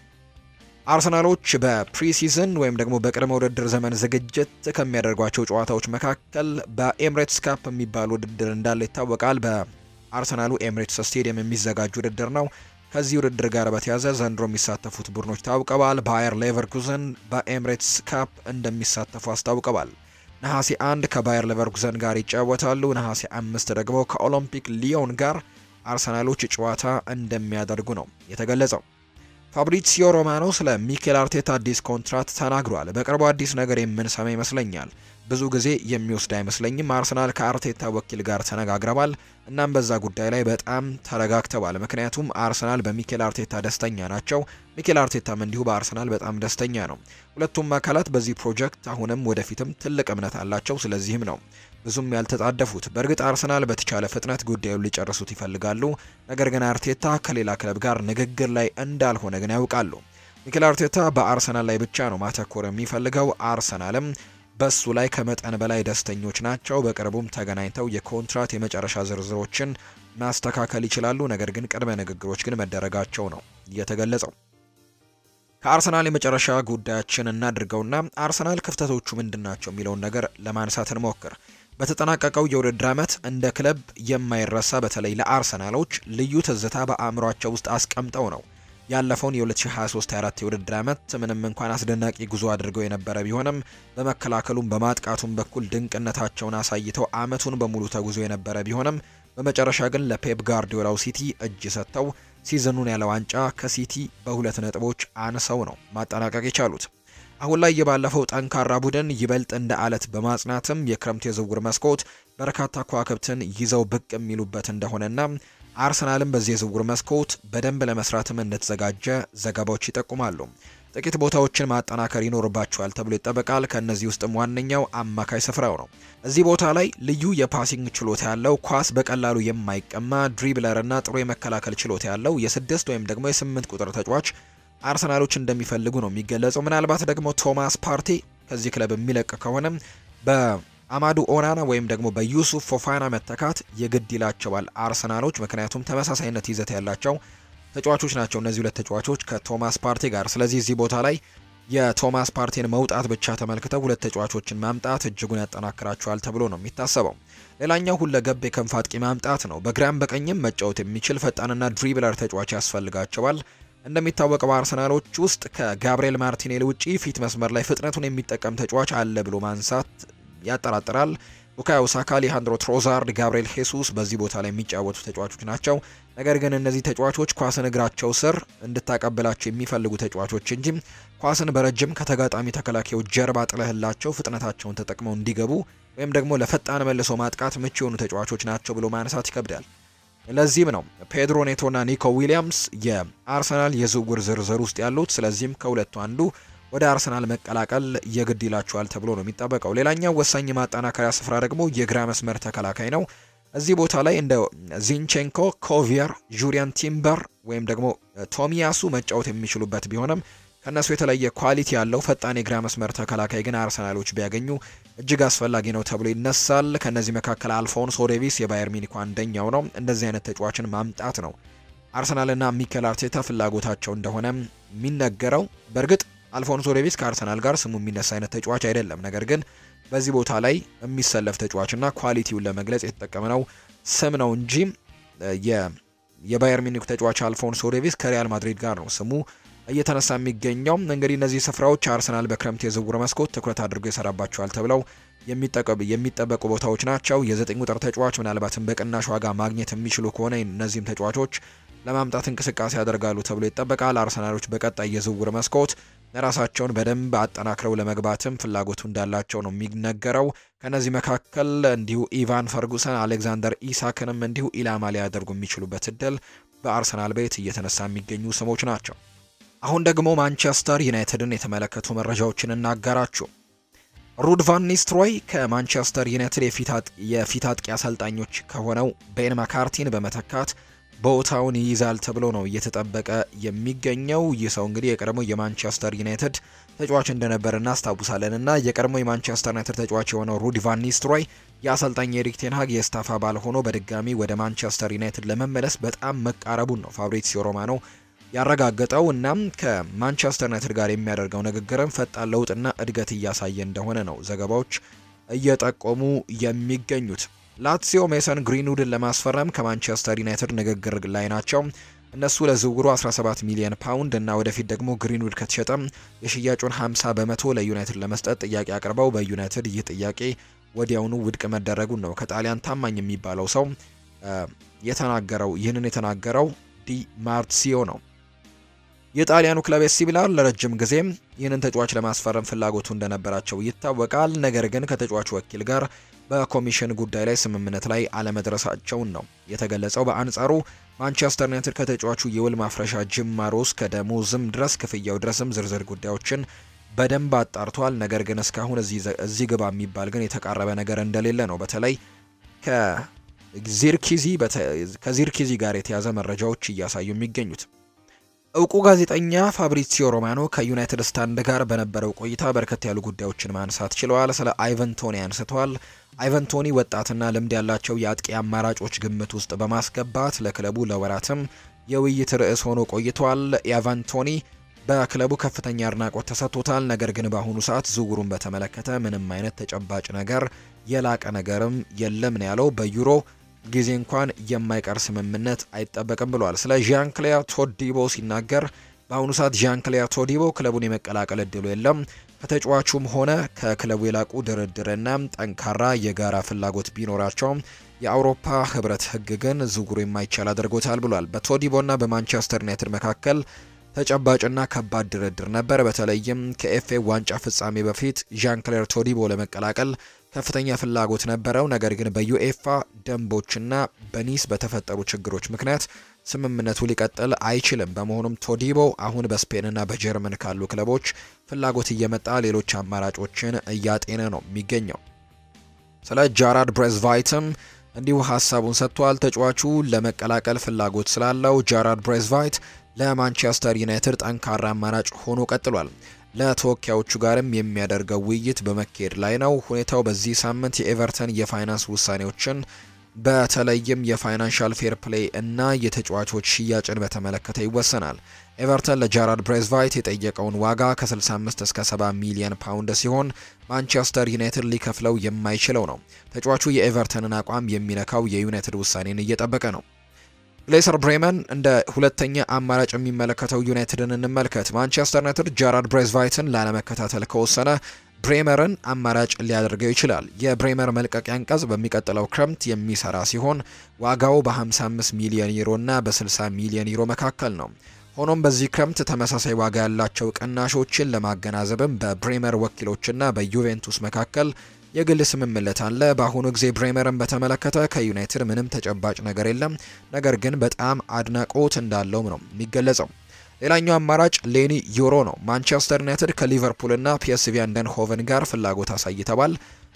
አርሰናሎች በፕሪሲዝን ወይም ደግሞ በቅድመ ውድድር ዘመን ዝግጅት ከሚያደርጓቸው ጨዋታዎች መካከል በኤምሬትስ ካፕ የሚባል ውድድር እንዳለ ይታወቃል። በአርሰናሉ ኤምሬትስ ስቴዲየም የሚዘጋጅ ውድድር ነው። ከዚህ ውድድር ጋር በተያዘ ዘንድሮ የሚሳተፉት ቡድኖች ታውቀዋል። ባየር ሌቨርኩዘን በኤምሬትስ ካፕ እንደሚሳተፉ አስታውቀዋል። ነሐሴ አንድ ከባየር ሌቨርኩዘን ጋር ይጫወታሉ። ነሐሴ አምስት ደግሞ ከኦሎምፒክ ሊዮን ጋር አርሰናሎች ጨዋታ እንደሚያደርጉ ነው የተገለጸው። ፋብሪሲዮ ሮማኖ ስለ ሚኬል አርቴታ አዲስ ኮንትራት ተናግሯል። በቅርቡ አዲስ ነገር የምንሰማ ይመስለኛል። ብዙ ጊዜ የሚወስድ አይመስለኝም። አርሰናል ከአርቴታ ወኪል ጋር ተነጋግረዋል። እናም በዛ ጉዳይ ላይ በጣም ተረጋግተዋል። ምክንያቱም አርሰናል በሚኬል አርቴታ ደስተኛ ናቸው። ሚኬል አርቴታም እንዲሁ በአርሰናል በጣም ደስተኛ ነው። ሁለቱም አካላት በዚህ ፕሮጀክት አሁንም ወደፊትም ትልቅ እምነት አላቸው። ስለዚህም ነው ብዙም ያልተጣደፉት። በእርግጥ አርሰናል በተቻለ ፍጥነት ጉዳዩን ሊጨርሱት ይፈልጋሉ። ነገር ግን አርቴታ ከሌላ ክለብ ጋር ንግግር ላይ እንዳልሆነ ግን ያውቃሉ። ሚኬል አርቴታ በአርሰናል ላይ ብቻ ነው ማተኮር የሚፈልገው። አርሰናልም በሱ ላይ ከመጠን በላይ ደስተኞች ናቸው። በቅርቡም ተገናኝተው የኮንትራት የመጨረሻ ዝርዝሮችን ማስተካከል ይችላሉ። ነገር ግን ቅድመ ንግግሮች ግን መደረጋቸው ነው የተገለጸው። ከአርሰናል የመጨረሻ ጉዳያችን እናድርገውና አርሰናል ክፍተቶቹ ምንድን ናቸው የሚለውን ነገር ለማንሳት እንሞክር። በተጠናቀቀው የውድድር ዓመት እንደ ክለብ የማይረሳ በተለይ ለአርሰናሎች ልዩ ትዝታ በአእምሯቸው ውስጥ አስቀምጠው ነው ያለፈውን የ2023/24 የውድድር ዓመት ምንም እንኳን አስደናቂ ጉዞ አድርገው የነበረ ቢሆንም በመከላከሉም በማጥቃቱም በኩል ድንቅነታቸውን አሳይተው ዓመቱን በሙሉ ተጉዞ የነበረ ቢሆንም በመጨረሻ ግን ለፔፕ ጋርዲዮላው ሲቲ እጅ ሰጥተው ሲዝኑን ያለ ዋንጫ ከሲቲ በሁለት ነጥቦች አንሰው ነው ማጠናቀቅ የቻሉት። አሁን ላይ የባለፈው ጠንካራ ቡድን ይበልጥ እንደ አለት በማጽናትም የክረምት የዝውውር መስኮት በርካታ ከዋክብትን ይዘው ብቅ የሚሉበት እንደሆነና አርሰናልም በዚህ የዝውውር መስኮት በደንብ ለመስራትም እንደተዘጋጀ ዘገባዎች ይጠቁማሉ። ጥቂት ቦታዎችን ማጠናከር ይኖርባቸዋል ተብሎ ይጠበቃል። ከእነዚህ ውስጥም ዋነኛው አማካይ ስፍራው ነው። እዚህ ቦታ ላይ ልዩ የፓሲንግ ችሎታ ያለው ኳስ በቀላሉ የማይቀማ ድሪብለር እና ጥሩ የመከላከል ችሎታ ያለው የስድስት ወይም ደግሞ የስምንት ቁጥር ተጫዋች አርሰናሎች እንደሚፈልጉ ነው የሚገለጸው። ምናልባት ደግሞ ቶማስ ፓርቲ ከዚህ ክለብ የሚለቅ ከሆነ በአማዱ ኦናና ወይም ደግሞ በዩሱፍ ፎፋና መተካት የግድ ይላቸዋል አርሰናሎች። ምክንያቱም ተመሳሳይነት ይዘት ያላቸው ተጫዋቾች ናቸው እነዚህ ሁለት ተጫዋቾች ከቶማስ ፓርቲ ጋር። ስለዚህ እዚህ ቦታ ላይ የቶማስ ፓርቲን መውጣት ብቻ ተመልክተው ሁለት ተጫዋቾችን ማምጣት እጅጉን ያጠናክራቸዋል ተብሎ ነው የሚታሰበው። ሌላኛው ሁለገብ የክንፍ አጥቂ ማምጣት ነው። በግራም በቀኝም መጫወት የሚችል ፈጣንና ድሪብለር ተጫዋች ያስፈልጋቸዋል። እንደሚታወቀው አርሰናሎች ውስጥ ከጋብሪኤል ማርቲኔሊ ውጪ ፊት መስመር ላይ ፍጥነቱን የሚጠቀም ተጫዋች አለ ብሎ ማንሳት ያጠራጥራል። ቡካዮ ሳካ፣ አሌሃንድሮ ትሮዛርድ፣ ጋብሪኤል ሄሱስ በዚህ ቦታ ላይ የሚጫወቱ ተጫዋቾች ናቸው። ነገር ግን እነዚህ ተጫዋቾች ኳስን እግራቸው ስር እንድታቀብላቸው የሚፈልጉ ተጫዋቾች እንጂ ኳስን በረጅም ከተጋጣሚ ተከላካዮች ጀርባ ጥለህላቸው ፍጥነታቸውን ተጠቅመው እንዲገቡ ወይም ደግሞ ለፈጣን መልሶ ማጥቃት ምቹ የሆኑ ተጫዋቾች ናቸው ብሎ ማንሳት ይከብዳል። ለዚህም ነው ፔድሮ ኔቶና ኒኮ ዊሊያምስ የአርሰናል የዝውውር ዝርዝር ውስጥ ያሉት። ስለዚህም ከሁለቱ አንዱ ወደ አርሰናል መቀላቀል የግድ ይላቸዋል ተብሎ ነው የሚጠበቀው። ሌላኛው ወሳኝ ማጠናከሪያ ስፍራ ደግሞ የግራ መስመር ተከላካይ ነው። እዚህ ቦታ ላይ እንደ ዚንቼንኮ፣ ኮቪየር፣ ጁሪያን ቲምበር ወይም ደግሞ ቶሚያሱ መጫወት የሚችሉበት ቢሆንም ከእነሱ የተለየ ኳሊቲ ያለው ፈጣን የግራ መስመር ተከላካይ ግን አርሰናሎች ቢያገኙ እጅግ አስፈላጊ ነው ተብሎ ይነሳል። ከእነዚህ መካከል አልፎንሶ ዴቪስ የባየር ሚኒኩ አንደኛው ነው። እንደዚህ አይነት ተጫዋችን ማምጣት ነው አርሰናልና ሚኬል አርቴታ ፍላጎታቸው እንደሆነ የሚነገረው። በእርግጥ አልፎንሶ ዴቪስ ከአርሰናል ጋር ስሙ የሚነሳ አይነት ተጫዋች አይደለም። ነገር ግን በዚህ ቦታ ላይ የሚሰለፍ ተጫዋችና ኳሊቲውን ለመግለጽ የተጠቀምነው ስም ነው እንጂ የባየር ሚኒክ ተጫዋች አልፎንሶ ዴቪስ ከሪያል ማድሪድ ጋር ነው ስሙ እየተነሳ የሚገኘው እንግዲህ እነዚህ ስፍራዎች አርሰናል በክረምት የዝውውር መስኮት ትኩረት አድርጎ ይሰራባቸዋል ተብለው የሚጠበቁ ቦታዎች ናቸው። የዘጠኝ ቁጥር ተጫዋች ምናልባትም በቅናሽ ዋጋ ማግኘት የሚችሉ ከሆነ እነዚህም ተጫዋቾች ለማምጣት እንቅስቃሴ ያደርጋሉ ተብሎ ይጠበቃል። አርሰናሎች በቀጣይ የዝውውር መስኮት ራሳቸውን በደንብ አጠናክረው ለመግባትም ፍላጎቱ እንዳላቸው ነው የሚነገረው። ከነዚህ መካከል እንዲሁ ኢቫን ፈርጉሰን፣ አሌክዛንደር ኢሳክንም እንዲሁ ኢላማ ሊያደርጉ የሚችሉበት እድል በአርሰናል ቤት እየተነሳ የሚገኙ ስሞች ናቸው። አሁን ደግሞ ማንቸስተር ዩናይትድን የተመለከቱ መረጃዎችን እናጋራችሁ። ሩድ ቫን ኒስትሮይ ከማንቸስተር ዩናይትድ የፊት አጥቂ አሰልጣኞች ከሆነው ቤን ማካርቲን በመተካት ቦታውን ይይዛል ተብሎ ነው እየተጠበቀ የሚገኘው። ይህ ሰው እንግዲህ የቀድሞ የማንቸስተር ዩናይትድ ተጫዋች እንደነበር እናስታውሳለን እና የቀድሞ የማንቸስተር ዩናይትድ ተጫዋች የሆነው ሩድ ቫን ኒስትሮይ የአሰልጣኝ ኤሪክ ቴንሃግ የስታፍ አባል ሆኖ በድጋሚ ወደ ማንቸስተር ዩናይትድ ለመመለስ በጣም መቃረቡን ነው ፋብሪዚዮ ሮማኖ ያረጋገጠው። እናም ከማንቸስተር ዩናይትድ ጋር የሚያደርገው ንግግርም ፈጣን ለውጥና እድገት እያሳየ እንደሆነ ነው ዘገባዎች እየጠቆሙ የሚገኙት። ላትሲዮ ሜሰን ግሪንውድን ለማስፈረም ከማንቸስተር ዩናይትድ ንግግር ላይ ናቸው። እነሱ ለዝውውሩ 17 ሚሊዮን ፓውንድ እና ወደፊት ደግሞ ግሪንውድ ከተሸጠ የሽያጩን 50 በመቶ ለዩናይትድ ለመስጠት ጥያቄ አቅርበው በዩናይትድ ይህ ጥያቄ ወዲያውኑ ውድቅ መደረጉን ነው ከጣሊያን ታማኝ የሚባለው ሰው የተናገረው። ይህንን የተናገረው ዲ ማርሲዮ ነው። የጣሊያኑ ክለብ ኤሲ ሚላን ለረጅም ጊዜም ይህንን ተጫዋች ለማስፈረም ፍላጎቱ እንደነበራቸው ይታወቃል። ነገር ግን ከተጫዋቹ ወኪል ጋር በኮሚሽን ጉዳይ ላይ ስምምነት ላይ አለመድረሳቸውን ነው የተገለጸው። በአንጻሩ ማንቸስተር ዩናይትድ ከተጫዋቹ የውል ማፍረሻ ጅማሮ እስከ ደሞዝም ድረስ ክፍያው ድረስም ዝርዝር ጉዳዮችን በደንብ አጣርቷል። ነገር ግን እስካሁን እዚህ ግባ የሚባል ግን የተቃረበ ነገር እንደሌለ ነው በተለይ ከዚርኪዚ ከዚርኪዚ ጋር የተያዘ መረጃዎች እያሳዩ የሚገኙት። እውቁ ጋዜጠኛ ፋብሪሲዮ ሮማኖ ከዩናይትድ ስታንድ ጋር በነበረው ቆይታ በርከት ያሉ ጉዳዮችን ማንሳት ችለዋል። ስለ አይቨን ቶኒ አንስተዋል። አይቨን ቶኒ ወጣትና ልምድ ያላቸው የአጥቂ አማራጮች ግምት ውስጥ በማስገባት ለክለቡ ለወራትም የውይይት ርዕስ ሆኖ ቆይቷል። ኢቫን ቶኒ በክለቡ ከፍተኛ አድናቆት ተሰጥቶታል። ነገር ግን በአሁኑ ሰዓት ዝውውሩን በተመለከተ ምንም አይነት ተጨባጭ ነገር የላቀ ነገርም የለም ነው ያለው። በዩሮ ጊዜ እንኳን የማይቀር ስምምነት አይጠበቅም ብሏል። ስለ ዣን ክሊያር ቶዲቦ ሲናገር በአሁኑ ሰዓት ዣን ክሊያር ቶዲቦ ክለቡን የመቀላቀል እድሉ የለም። ከተጫዋቹም ሆነ ከክለቡ የላቁ ድርድርና ጠንካራ የጋራ ፍላጎት ቢኖራቸውም የአውሮፓ ህብረት ህግ ግን ዝውውሩ የማይቻል አድርጎታል ብሏል። በቶዲቦና በማንቸስተር ዩናይትድ መካከል ተጨባጭና ከባድ ድርድር ነበር። በተለይም ከኤፍኤ ዋንጫ ፍጻሜ በፊት ዣን ክሌር ቶዲቦ ለመቀላቀል ከፍተኛ ፍላጎት ነበረው። ነገር ግን በዩኤፋ ደንቦችና በኒስ በተፈጠሩ ችግሮች ምክንያት ስምምነቱ ሊቀጥል አይችልም። በመሆኑም ቶዲቦ አሁን በስፔንና በጀርመን ካሉ ክለቦች ፍላጎት እየመጣ ሌሎች አማራጮችን እያጤነ ነው የሚገኘው። ስለ ጃራድ ብሬዝቫይትም እንዲሁ ሀሳቡን ሰጥቷል። ተጫዋቹ ለመቀላቀል ፍላጎት ስላለው ጃራድ ብሬዝቫይት ለማንቸስተር ዩናይትድ ጠንካራ አማራጭ ሆኖ ቀጥሏል። ለተወካዮቹ ጋርም የሚያደርገው ውይይት በመካሄድ ላይ ነው። ሁኔታው በዚህ ሳምንት የኤቨርተን የፋይናንስ ውሳኔዎችን በተለይም የፋይናንሻል ፌር ፕሌይ እና የተጫዋቾች ሽያጭን በተመለከተ ይወሰናል። ኤቨርተን ለጃራድ ብሬዝቫይት የጠየቀውን ዋጋ ከ65 እስከ 70 ሚሊዮን ፓውንድ ሲሆን ማንቸስተር ዩናይትድ ሊከፍለው የማይችለው ነው። ተጫዋቹ የኤቨርተንን አቋም የሚነካው የዩናይትድ ውሳኔን እየጠበቀ ነው። ግሌሰር ብሬመን እንደ ሁለተኛ አማራጭ የሚመለከተው ዩናይትድን እንመልከት። ማንቸስተር ዩናይትድ ጃራድ ብሬዝቫይትን ላለመከታተል ከወሰነ ብሬመርን አማራጭ ሊያደርገው ይችላል። የብሬመር መልቀቂያ አንቀጽ በሚቀጥለው ክረምት የሚሰራ ሲሆን ዋጋው በ55 ሚሊዮን ዩሮ እና በ60 ሚሊዮን ዩሮ መካከል ነው። ሆኖም በዚህ ክረምት ተመሳሳይ ዋጋ ያላቸው ቅናሾችን ለማገናዘብም በብሬመር ወኪሎችና በዩቬንቱስ መካከል የግል ስምምነት አለ። በአሁኑ ጊዜ ብሬመርን በተመለከተ ከዩናይትድ ምንም ተጨባጭ ነገር የለም። ነገር ግን በጣም አድናቆት እንዳለውም ነው የሚገለጸው። ሌላኛው አማራጭ ሌኒ ዩሮ ነው። ማንቸስተር ዩናይትድ ከሊቨርፑልና ፒኤስቪ አይንድሆቨን ጋር ፍላጎት አሳይተዋል።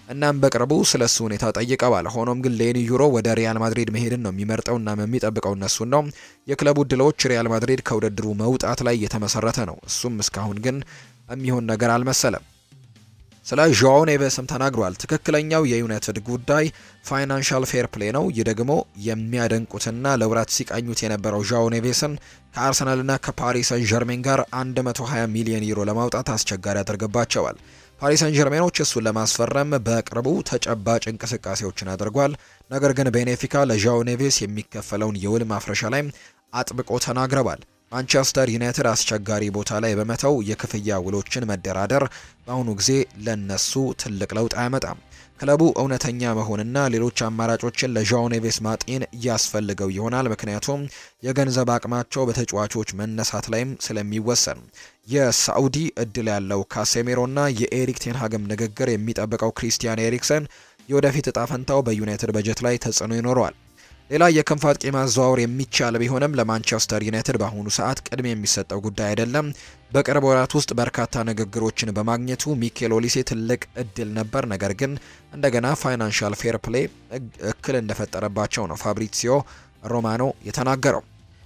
እናም በቅርቡ ስለ እሱ ሁኔታ ጠይቀዋል። ሆኖም ግን ሌኒ ዩሮ ወደ ሪያል ማድሪድ መሄድን ነው የሚመርጠው እናም የሚጠብቀው እነሱን ነው። የክለቡ እድሎች ሪያል ማድሪድ ከውድድሩ መውጣት ላይ የተመሰረተ ነው። እሱም እስካሁን ግን የሚሆን ነገር አልመሰለም። ስለ ዣኦ ኔቬስም ተናግሯል። ትክክለኛው የዩናይትድ ጉዳይ ፋይናንሻል ፌር ፕሌይ ነው። ይህ ደግሞ የሚያደንቁትና ለውራት ሲቃኙት የነበረው ዣኦ ኔቬስን ከአርሰናልና ከፓሪስ ሰን ዠርሜን ጋር 120 ሚሊዮን ዩሮ ለማውጣት አስቸጋሪ ያደርግባቸዋል። ፓሪስ ሰን ዠርሜኖች እሱን ለማስፈረም በቅርቡ ተጨባጭ እንቅስቃሴዎችን አድርጓል። ነገር ግን ቤኔፊካ ለዣኦ ኔቬስ የሚከፈለውን የውል ማፍረሻ ላይ አጥብቆ ተናግረዋል። ማንቸስተር ዩናይትድ አስቸጋሪ ቦታ ላይ በመተው የክፍያ ውሎችን መደራደር በአሁኑ ጊዜ ለነሱ ትልቅ ለውጥ አያመጣም። ክለቡ እውነተኛ መሆንና ሌሎች አማራጮችን ለዣኦ ኔቬስ ማጤን ያስፈልገው ይሆናል። ምክንያቱም የገንዘብ አቅማቸው በተጫዋቾች መነሳት ላይም ስለሚወሰን የሳዑዲ እድል ያለው ካሴሜሮና የኤሪክ ቴንሃግም ንግግር የሚጠብቀው ክሪስቲያን ኤሪክሰን የወደፊት እጣ ፈንታው በዩናይትድ በጀት ላይ ተጽዕኖ ይኖረዋል። ሌላ የክንፍ አጥቂ ማዘዋወር የሚቻል ቢሆንም ለማንቸስተር ዩናይትድ በአሁኑ ሰዓት ቅድሚያ የሚሰጠው ጉዳይ አይደለም። በቅርብ ወራት ውስጥ በርካታ ንግግሮችን በማግኘቱ ሚኬል ኦሊሴ ትልቅ እድል ነበር። ነገር ግን እንደገና ፋይናንሻል ፌር ፕሌይ እክል እንደፈጠረባቸው ነው ፋብሪሲዮ ሮማኖ የተናገረው።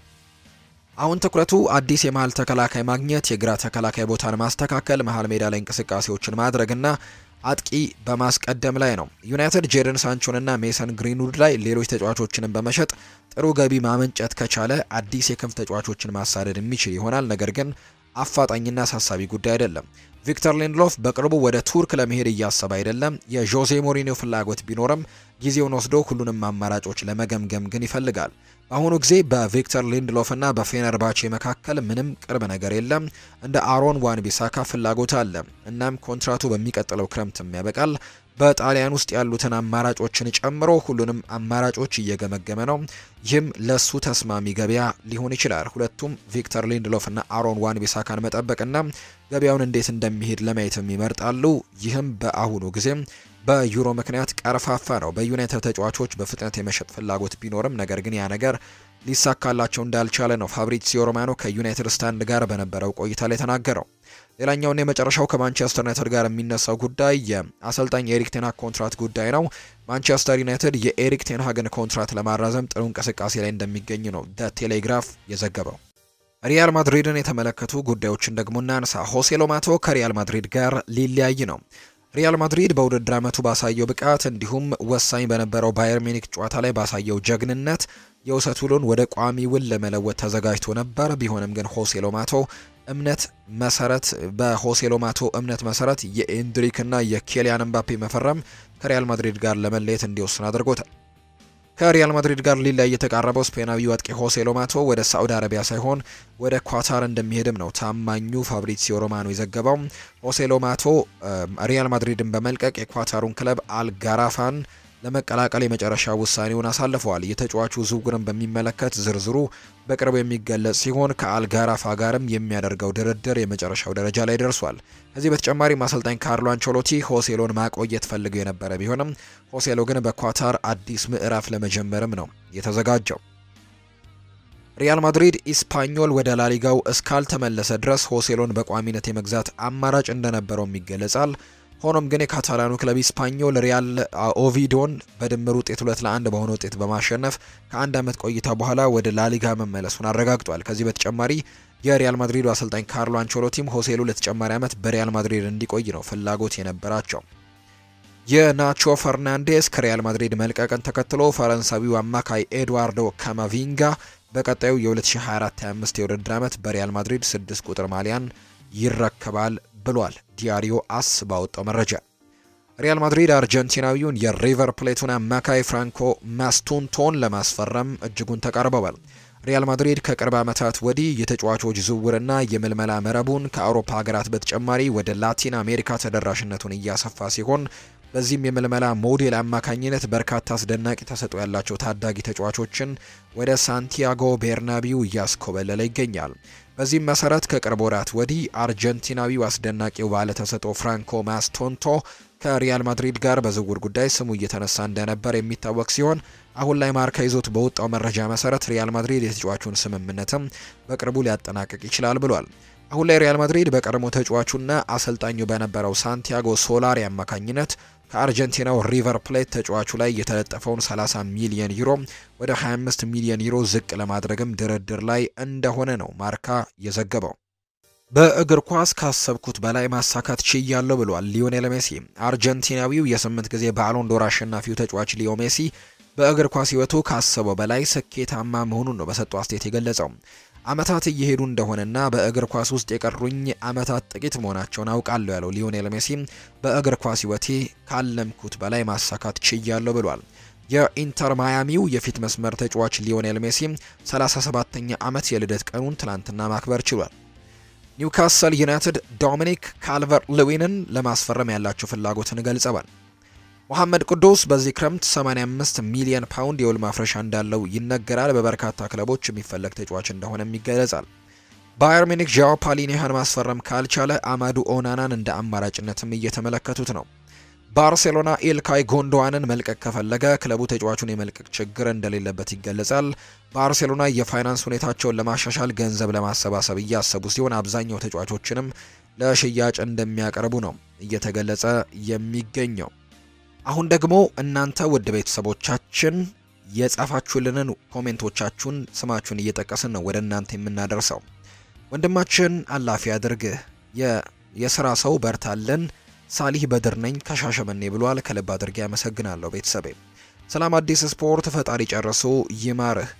አሁን ትኩረቱ አዲስ የመሀል ተከላካይ ማግኘት፣ የግራ ተከላካይ ቦታን ማስተካከል፣ መሀል ሜዳ ላይ እንቅስቃሴዎችን ማድረግና አጥቂ በማስቀደም ላይ ነው። ዩናይትድ ጄደን ሳንቾንና ሜሰን ግሪንውድ ላይ ሌሎች ተጫዋቾችንም በመሸጥ ጥሩ ገቢ ማመንጨት ከቻለ አዲስ የክንፍ ተጫዋቾችን ማሳደድ የሚችል ይሆናል። ነገር ግን አፋጣኝና አሳሳቢ ጉዳይ አይደለም። ቪክተር ሊንድሎፍ በቅርቡ ወደ ቱርክ ለመሄድ እያሰበ አይደለም። የዦዜ ሞሪኒዮ ፍላጎት ቢኖርም ጊዜውን ወስዶ ሁሉንም አማራጮች ለመገምገም ግን ይፈልጋል። በአሁኑ ጊዜ በቪክተር ሊንድሎፍ እና በፌነርባቼ መካከል ምንም ቅርብ ነገር የለም። እንደ አሮን ዋን ቢሳካ ፍላጎት አለ። እናም ኮንትራቱ በሚቀጥለው ክረምትም ያበቃል። በጣሊያን ውስጥ ያሉትን አማራጮችን ጨምሮ ሁሉንም አማራጮች እየገመገመ ነው። ይህም ለሱ ተስማሚ ገበያ ሊሆን ይችላል። ሁለቱም ቪክተር ሊንድሎፍ እና አሮን ዋን ቢሳካን መጠበቅና ገበያውን እንዴት እንደሚሄድ ለማየትም ይመርጣሉ። ይህም በአሁኑ ጊዜ በዩሮ ምክንያት ቀርፋፋ ነው። በዩናይትድ ተጫዋቾች በፍጥነት የመሸጥ ፍላጎት ቢኖርም ነገር ግን ያ ነገር ሊሳካላቸው እንዳልቻለ ነው ፋብሪዚዮ ሮማኖ ከዩናይትድ ስታንድ ጋር በነበረው ቆይታ ላይ ተናገረው። ሌላኛውና የመጨረሻው ከማንቸስተር ዩናይትድ ጋር የሚነሳው ጉዳይ የአሰልጣኝ የኤሪክ ቴንሃግ ኮንትራት ጉዳይ ነው። ማንቸስተር ዩናይትድ የኤሪክ ቴንሃግን ኮንትራት ለማራዘም ጥሩ እንቅስቃሴ ላይ እንደሚገኝ ነው ደ ቴሌግራፍ የዘገበው። ሪያል ማድሪድን የተመለከቱ ጉዳዮችን ደግሞ እናንሳ። ሆሴ ሎማቶ ከሪያል ማድሪድ ጋር ሊለያይ ነው። ሪያል ማድሪድ በውድድር ዓመቱ ባሳየው ብቃት እንዲሁም ወሳኝ በነበረው ባየር ሚኒክ ጨዋታ ላይ ባሳየው ጀግንነት የውሰት ውሉን ወደ ቋሚ ውል ለመለወጥ ተዘጋጅቶ ነበር። ቢሆንም ግን ሆሴ ሎማቶ እምነት መሰረት በሆሴ ሎማቶ እምነት መሰረት የኤንድሪክና የኬሊያን ምባፔ መፈረም ከሪያል ማድሪድ ጋር ለመለየት እንዲወስን አድርጎታል። ከሪያል ማድሪድ ጋር ሊለያይ የተቃረበው ስፔናዊው አጥቂ ሆሴ ሎማቶ ወደ ሳዑዲ አረቢያ ሳይሆን ወደ ኳታር እንደሚሄድም ነው ታማኙ ፋብሪሲዮ ሮማኖ የዘገበው። ሆሴ ሎማቶ ሪያል ማድሪድን በመልቀቅ የኳታሩን ክለብ አልጋራፋን ለመቀላቀል የመጨረሻ ውሳኔውን አሳልፈዋል። የተጫዋቹ ዝውውርን በሚመለከት ዝርዝሩ በቅርቡ የሚገለጽ ሲሆን ከአልጋራፋ ጋርም የሚያደርገው ድርድር የመጨረሻው ደረጃ ላይ ደርሷል። ከዚህ በተጨማሪም አሰልጣኝ ካርሎ አንቸሎቲ ሆሴሎን ማቆየት ፈልገው የነበረ ቢሆንም ሆሴሎ ግን በኳታር አዲስ ምዕራፍ ለመጀመርም ነው የተዘጋጀው። ሪያል ማድሪድ ኢስፓኞል ወደ ላሊጋው እስካልተመለሰ ድረስ ሆሴሎን በቋሚነት የመግዛት አማራጭ እንደነበረውም ይገለጻል። ሆኖም ግን የካታላኑ ክለብ ኢስፓኞል ሪያል ኦቪዶን በድምር ውጤት ሁለት ለአንድ በሆነ ውጤት በማሸነፍ ከአንድ ዓመት ቆይታ በኋላ ወደ ላሊጋ መመለሱን አረጋግጧል። ከዚህ በተጨማሪ የሪያል ማድሪዱ አሰልጣኝ ካርሎ አንቸሎቲም ሆሴሉ ለተጨማሪ ዓመት በሪያል ማድሪድ እንዲቆይ ነው ፍላጎት የነበራቸው። የናቾ ፈርናንዴስ ከሪያል ማድሪድ መልቀቅን ተከትሎ ፈረንሳዊው አማካይ ኤድዋርዶ ካማቪንጋ በቀጣዩ የ2024/25 የውድድር ዓመት በሪያል ማድሪድ ስድስት ቁጥር ማሊያን ይረከባል ብሏል። ዲያሪዮ አስ ባወጣው መረጃ ሪያል ማድሪድ አርጀንቲናዊውን የሪቨር ፕሌቱን አማካይ ፍራንኮ ማስቱንቶን ለማስፈረም እጅጉን ተቃርበዋል። ሪያል ማድሪድ ከቅርብ ዓመታት ወዲህ የተጫዋቾች ዝውውርና የምልመላ መረቡን ከአውሮፓ ሀገራት በተጨማሪ ወደ ላቲን አሜሪካ ተደራሽነቱን እያሰፋ ሲሆን በዚህም የምልመላ ሞዴል አማካኝነት በርካታ አስደናቂ ተሰጥኦ ያላቸው ታዳጊ ተጫዋቾችን ወደ ሳንቲያጎ ቤርናቢው እያስኮበለለ ይገኛል። በዚህም መሰረት ከቅርብ ወራት ወዲህ አርጀንቲናዊው አስደናቂው ባለ ተሰጥኦ ፍራንኮ ማስቶንቶ ከሪያል ማድሪድ ጋር በዝውውር ጉዳይ ስሙ እየተነሳ እንደነበር የሚታወቅ ሲሆን አሁን ላይ ማርካ ይዞት በወጣው መረጃ መሰረት ሪያል ማድሪድ የተጫዋቹን ስምምነትም በቅርቡ ሊያጠናቅቅ ይችላል ብሏል። አሁን ላይ ሪያል ማድሪድ በቀድሞ ተጫዋቹና አሰልጣኙ በነበረው ሳንቲያጎ ሶላሪ አማካኝነት ከአርጀንቲናው ሪቨር ፕሌት ተጫዋቹ ላይ የተለጠፈውን 30 ሚሊዮን ዩሮ ወደ 25 ሚሊዮን ዩሮ ዝቅ ለማድረግም ድርድር ላይ እንደሆነ ነው ማርካ የዘገበው። በእግር ኳስ ካሰብኩት በላይ ማሳካት ችያለሁ ብሏል ሊዮኔል ሜሲ። አርጀንቲናዊው የስምንት ጊዜ ባሎንዶር አሸናፊው ተጫዋች ሊዮ ሜሲ በእግር ኳስ ሕይወቱ ካሰበው በላይ ስኬታማ መሆኑን ነው በሰጠው አስተያየት የገለጸው። አመታት እየሄዱ እንደሆነና በእግር ኳስ ውስጥ የቀሩኝ አመታት ጥቂት መሆናቸውን አውቃለሁ ያለው ሊዮኔል ሜሲ በእግር ኳስ ሕይወቴ ካለምኩት በላይ ማሳካት ችያለሁ ብሏል። የኢንተር ማያሚው የፊት መስመር ተጫዋች ሊዮኔል ሜሲ 37ኛ ዓመት የልደት ቀኑን ትላንትና ማክበር ችሏል። ኒውካስል ዩናይትድ ዶሚኒክ ካልቨር ልዊንን ለማስፈረም ያላቸው ፍላጎትን ገልጸዋል። መሐመድ ቅዱስ በዚህ ክረምት 85 ሚሊዮን ፓውንድ የውል ማፍረሻ እንዳለው ይነገራል። በበርካታ ክለቦች የሚፈለግ ተጫዋች እንደሆነም ይገለጻል። ባየር ሚኒክ ዣኦ ፓሊኒሃን ማስፈረም ካልቻለ አማዱ ኦናናን እንደ አማራጭነትም እየተመለከቱት ነው። ባርሴሎና ኢልካይ ጎንዶዋንን መልቀቅ ከፈለገ ክለቡ ተጫዋቹን የመልቀቅ ችግር እንደሌለበት ይገለጻል። ባርሴሎና የፋይናንስ ሁኔታቸውን ለማሻሻል ገንዘብ ለማሰባሰብ እያሰቡ ሲሆን አብዛኛው ተጫዋቾችንም ለሽያጭ እንደሚያቀርቡ ነው እየተገለጸ የሚገኘው። አሁን ደግሞ እናንተ ውድ ቤተሰቦቻችን የጻፋችሁልንን ኮሜንቶቻችሁን ስማችሁን እየጠቀስን ነው ወደ እናንተ የምናደርሰው። ወንድማችን አላፊ አድርግህ የስራ ሰው በርታለን ሳሊህ በድር ነኝ ከሻሸመኔ ብሏል። ከልብ አድርጌ ያመሰግናለሁ ቤተሰቤ። ሰላም አዲስ ስፖርት ፈጣሪ ጨርሶ ይማርህ።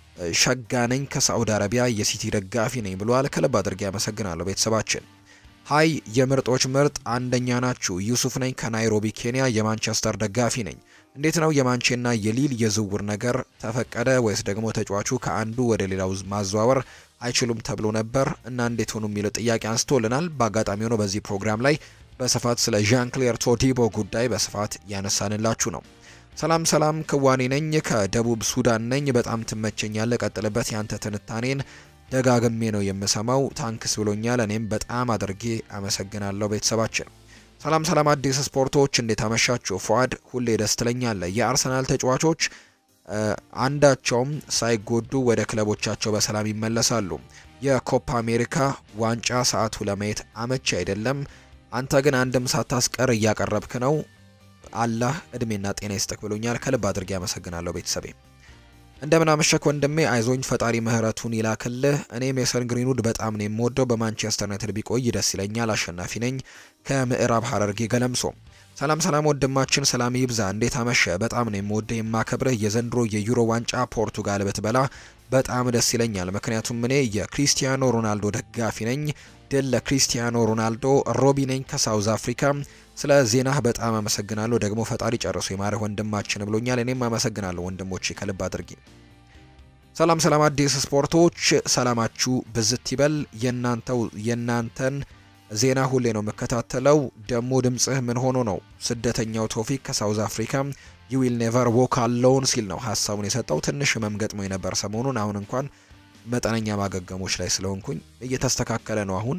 ሸጋ ነኝ ከሳዑዲ አረቢያ የሲቲ ደጋፊ ነኝ ብሏል። ከልብ አድርጌ ያመሰግናለሁ ቤተሰባችን። ሀይ የምርጦች ምርጥ አንደኛ ናችሁ። ዩሱፍ ነኝ ከናይሮቢ ኬንያ የማንቸስተር ደጋፊ ነኝ። እንዴት ነው የማንቼና የሊል የዝውውር ነገር ተፈቀደ ወይስ ደግሞ ተጫዋቹ ከአንዱ ወደ ሌላው ማዘዋወር አይችሉም ተብሎ ነበር እና እንዴት ሆኑ የሚለው ጥያቄ አንስቶልናል። በአጋጣሚ ሆኖ በዚህ ፕሮግራም ላይ በስፋት ስለ ዣን ክሌር ቶዲቦ ጉዳይ በስፋት ያነሳንላችሁ ነው። ሰላም ሰላም፣ ክዋኔ ነኝ ከደቡብ ሱዳን ነኝ። በጣም ትመቸኛለ፣ ቀጥልበት። ያንተ ትንታኔን ደጋግሜ ነው የምሰማው። ታንክስ ብሎኛል። እኔም በጣም አድርጌ አመሰግናለሁ ቤተሰባችን። ሰላም ሰላም፣ አዲስ ስፖርቶች እንዴት አመሻችሁ? ፏድ ሁሌ ደስ ትለኛለህ። የአርሰናል ተጫዋቾች አንዳቸውም ሳይጎዱ ወደ ክለቦቻቸው በሰላም ይመለሳሉ። የኮፓ አሜሪካ ዋንጫ ሰዓቱ ለማየት አመቺ አይደለም። አንተ ግን አንድም ሳታስቀር እያቀረብክ ነው። አላህ እድሜና ጤና ይስጥክ ብሎኛል። ከልብ አድርጌ አመሰግናለሁ ቤተሰቤ። እንደምን አመሸክ ወንድሜ፣ አይዞኝ ፈጣሪ ምህረቱን ይላክልህ። እኔ ሜሰን ግሪንውድ በጣም ነው የምወደው። በማንቸስተር ዩናይትድ ቢቆይ ደስ ይለኛል። አሸናፊ ነኝ ከምዕራብ ሐረርጌ ገለምሶ። ሰላም ሰላም ወንድማችን፣ ሰላም ይብዛ። እንዴት አመሸ? በጣም ነው የምወደው የማከብርህ። የዘንድሮ የዩሮ ዋንጫ ፖርቱጋል ብትበላ በጣም ደስ ይለኛል። ምክንያቱም እኔ የክሪስቲያኖ ሮናልዶ ደጋፊ ነኝ። ድል ለክሪስቲያኖ ሮናልዶ። ሮቢ ነኝ ከሳውዝ አፍሪካ። ስለ ዜናህ በጣም አመሰግናለሁ። ደግሞ ፈጣሪ ጨርሶ የማረህ ወንድማችን ብሎኛል። እኔም አመሰግናለሁ ወንድሞቼ ከልብ አድርጊ። ሰላም ሰላም አዲስ ስፖርቶች ሰላማችሁ ብዝት ይበል። የናንተው የናንተን ዜና ሁሌ ነው የምከታተለው። ደግሞ ድምጽህ ምን ሆኖ ነው? ስደተኛው ቶፊክ ከሳውዝ አፍሪካ ዩ ዊል ኔቨር ዎክ አሎን ሲል ነው ሀሳቡን የሰጠው። ትንሽ ህመም ገጥሞ የነበር ሰሞኑን። አሁን እንኳን መጠነኛ ማገገሞች ላይ ስለሆንኩኝ እየተስተካከለ ነው አሁን።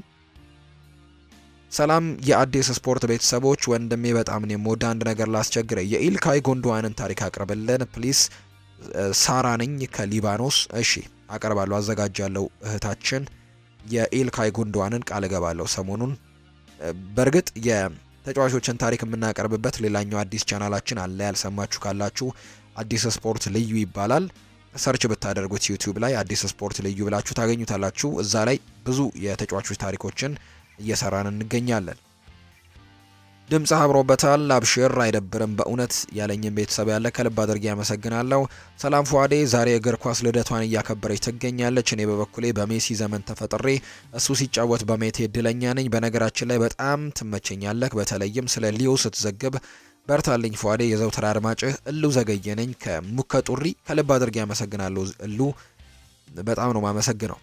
ሰላም የአዲስ ስፖርት ቤተሰቦች፣ ወንድሜ በጣም ነው የምወደ አንድ ነገር ላስቸግረ የኢልካይ ጎንዶዋንን ታሪክ አቅርብልን ፕሊስ። ሳራ ነኝ ከሊባኖስ። እሺ አቀርባለሁ፣ አዘጋጃለሁ እህታችን የኢልካይ ጉንዶዋንን ቃል እገባለሁ ሰሞኑን። በእርግጥ የተጫዋቾችን ታሪክ የምናቀርብበት ሌላኛው አዲስ ቻናላችን አለ። ያልሰማችሁ ካላችሁ አዲስ ስፖርት ልዩ ይባላል። ሰርች ብታደርጉት ዩቲዩብ ላይ አዲስ ስፖርት ልዩ ብላችሁ ታገኙታላችሁ። እዛ ላይ ብዙ የተጫዋቾች ታሪኮችን እየሰራን እንገኛለን። ድምፅ አብሮበታል። አብሽር አይደብርም በእውነት ያለኝም ቤተሰብ ያለ ከልብ አድርጌ ያመሰግናለሁ። ሰላም ፏዴ ዛሬ እግር ኳስ ልደቷን እያከበረች ትገኛለች። እኔ በበኩሌ በሜሲ ዘመን ተፈጥሬ እሱ ሲጫወት በሜቴ እድለኛ ነኝ። በነገራችን ላይ በጣም ትመቸኛለህ። በተለይም ስለ ሊዮ ስትዘግብ በርታልኝ ፏዴ። የዘውትር አድማጭህ እሉ ዘገየ ነኝ ከሙከ ጡሪ። ከልብ አድርጌ ያመሰግናለሁ እሉ፣ በጣም ነው ማመሰግነው።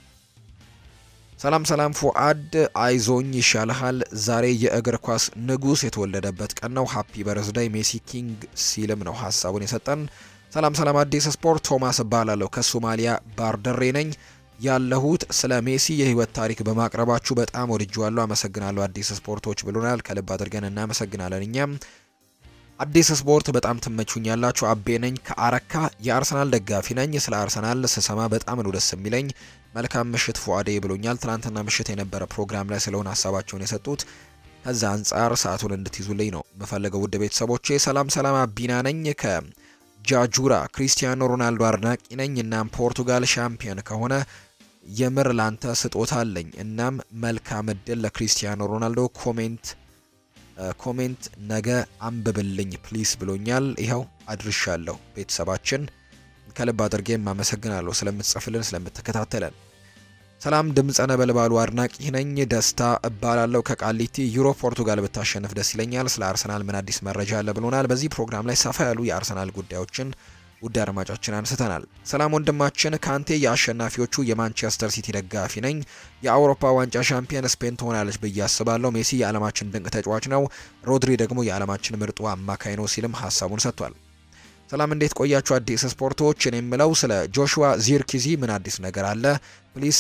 ሰላም ሰላም ፉአድ አይዞኝ ይሻልሃል። ዛሬ የእግር ኳስ ንጉስ የተወለደበት ቀን ነው። ሃፒ በርዝዳይ ሜሲ ኪንግ ሲልም ነው ሀሳቡን የሰጠን። ሰላም ሰላም አዲስ ስፖርት ቶማስ እባላለሁ ከሶማሊያ ባርደሬ ነኝ ያለሁት ስለ ሜሲ የህይወት ታሪክ በማቅረባችሁ በጣም ወድጄዋለሁ። አመሰግናለሁ አዲስ ስፖርቶች ብሎናል። ከልብ አድርገን እናመሰግናለን። እኛም አዲስ ስፖርት በጣም ትመቹኛላችሁ። አቤ ነኝ ከአረካ የአርሰናል ደጋፊ ነኝ። ስለ አርሰናል ስሰማ በጣም ነው ደስ የሚለኝ። መልካም ምሽት ፉአዴ ብሎኛል። ትናንትና ምሽት የነበረ ፕሮግራም ላይ ስለሆነ ሀሳባቸውን የሰጡት ከዛ አንጻር ሰዓቱን እንድትይዙልኝ ነው የምፈልገው። ውድ ቤተሰቦቼ ሰላም ሰላም፣ አቢና ነኝ ከጃጁራ ክሪስቲያኖ ሮናልዶ አድናቂ ነኝ። እናም ፖርቱጋል ሻምፒዮን ከሆነ የምር ላንተ ስጦታ አለኝ። እናም መልካም እድል ለክሪስቲያኖ ሮናልዶ። ኮሜንት ኮሜንት ነገ አንብብልኝ ፕሊስ ብሎኛል። ይኸው አድርሻለሁ። ቤተሰባችን ከልብ አድርጌ አመሰግናለሁ ስለምትጽፍልን ስለምትከታተለን። ሰላም ድምፀ ነበልባሉ አድናቂ ነኝ። ደስታ እባላለሁ ከቃሊቲ። ዩሮ ፖርቱጋል ብታሸንፍ ደስ ይለኛል። ስለ አርሰናል ምን አዲስ መረጃ አለ ብሎናል። በዚህ ፕሮግራም ላይ ሰፋ ያሉ የአርሰናል ጉዳዮችን ውድ አድማጫችን አንስተናል። ሰላም ወንድማችን ካንቴ የአሸናፊዎቹ የማንቸስተር ሲቲ ደጋፊ ነኝ። የአውሮፓ ዋንጫ ሻምፒየን ስፔን ትሆናለች ብዬ አስባለሁ። ሜሲ የዓለማችን ድንቅ ተጫዋች ነው፣ ሮድሪ ደግሞ የዓለማችን ምርጡ አማካይ ነው ሲልም ሀሳቡን ሰጥቷል። ሰላም እንዴት ቆያችሁ? አዲስ ስፖርቶች እኔ የምለው ስለ ጆሹዋ ዚርኪዚ ምን አዲስ ነገር አለ? ፕሊስ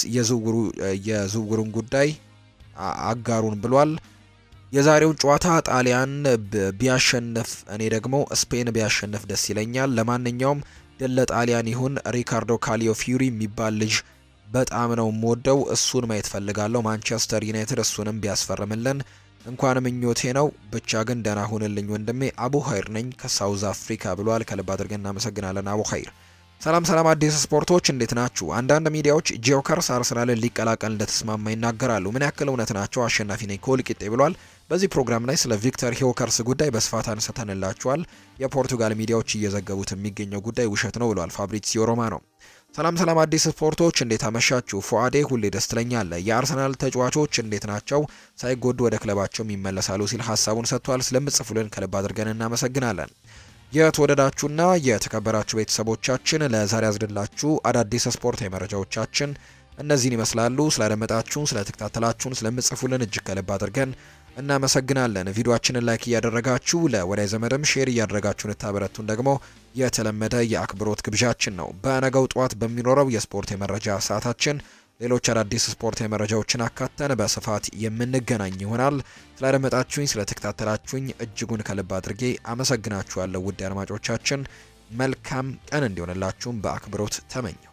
የዝውውሩን ጉዳይ አጋሩን ብሏል። የዛሬውን ጨዋታ ጣሊያን ቢያሸንፍ እኔ ደግሞ ስፔን ቢያሸንፍ ደስ ይለኛል። ለማንኛውም ድል ለጣሊያን ይሁን። ሪካርዶ ካሊዮ ፊዩሪ የሚባል ልጅ በጣም ነው የምወደው። እሱን ማየት ፈልጋለሁ። ማንቸስተር ዩናይትድ እሱንም ቢያስፈርምልን እንኳን ምኞቴ ነው። ብቻ ግን ደህና ሁንልኝ ወንድሜ። አቡ ኸይር ነኝ ከሳውዝ አፍሪካ ብሏል። ከልብ አድርገን እናመሰግናለን አቡ ኸይር። ሰላም ሰላም፣ አዲስ ስፖርቶች እንዴት ናችሁ? አንዳንድ ሚዲያዎች ጂዮከርስ አርሰናልን ሊቀላቀል እንደተስማማ ይናገራሉ። ምን ያክል እውነት ናቸው? አሸናፊ ነኝ ከወልቂጤ ብሏል። በዚህ ፕሮግራም ላይ ስለ ቪክተር ሂዮከርስ ጉዳይ በስፋት አንስተንላችኋል። የፖርቱጋል ሚዲያዎች እየዘገቡት የሚገኘው ጉዳይ ውሸት ነው ብሏል ፋብሪዚዮ ሮማኖ። ሰላም ሰላም አዲስ ስፖርቶች እንዴት አመሻችሁ? ፉአዴ ሁሌ ደስ ትለኛለህ። የአርሰናል ተጫዋቾች እንዴት ናቸው? ሳይጎዱ ወደ ክለባቸውም ይመለሳሉ ሲል ሀሳቡን ሰጥቷል። ስለምጽፉልን ከልብ አድርገን እናመሰግናለን። የተወደዳችሁና የተከበራችሁ ቤተሰቦቻችን ለዛሬ ያዝንላችሁ አዳዲስ ስፖርታዊ መረጃዎቻችን እነዚህን ይመስላሉ። ስላደመጣችሁን፣ ስለተከታተላችሁን፣ ስለምጽፉልን እጅግ ከልብ አድርገን እናመሰግናለን። ቪዲዮአችንን ላይክ እያደረጋችሁ ለወዳጅ ዘመድም ሼር እያደረጋችሁን ታበረቱን ደግሞ የተለመደ የአክብሮት ግብዣችን ነው። በነገው ጠዋት በሚኖረው የስፖርት የመረጃ ሰዓታችን ሌሎች አዳዲስ ስፖርት የመረጃዎችን አካተን በስፋት የምንገናኝ ይሆናል። ስላደመጣችሁኝ፣ ስለተከታተላችሁኝ እጅጉን ከልብ አድርጌ አመሰግናችኋለሁ። ውድ አድማጮቻችን መልካም ቀን እንዲሆንላችሁም በአክብሮት ተመኘው።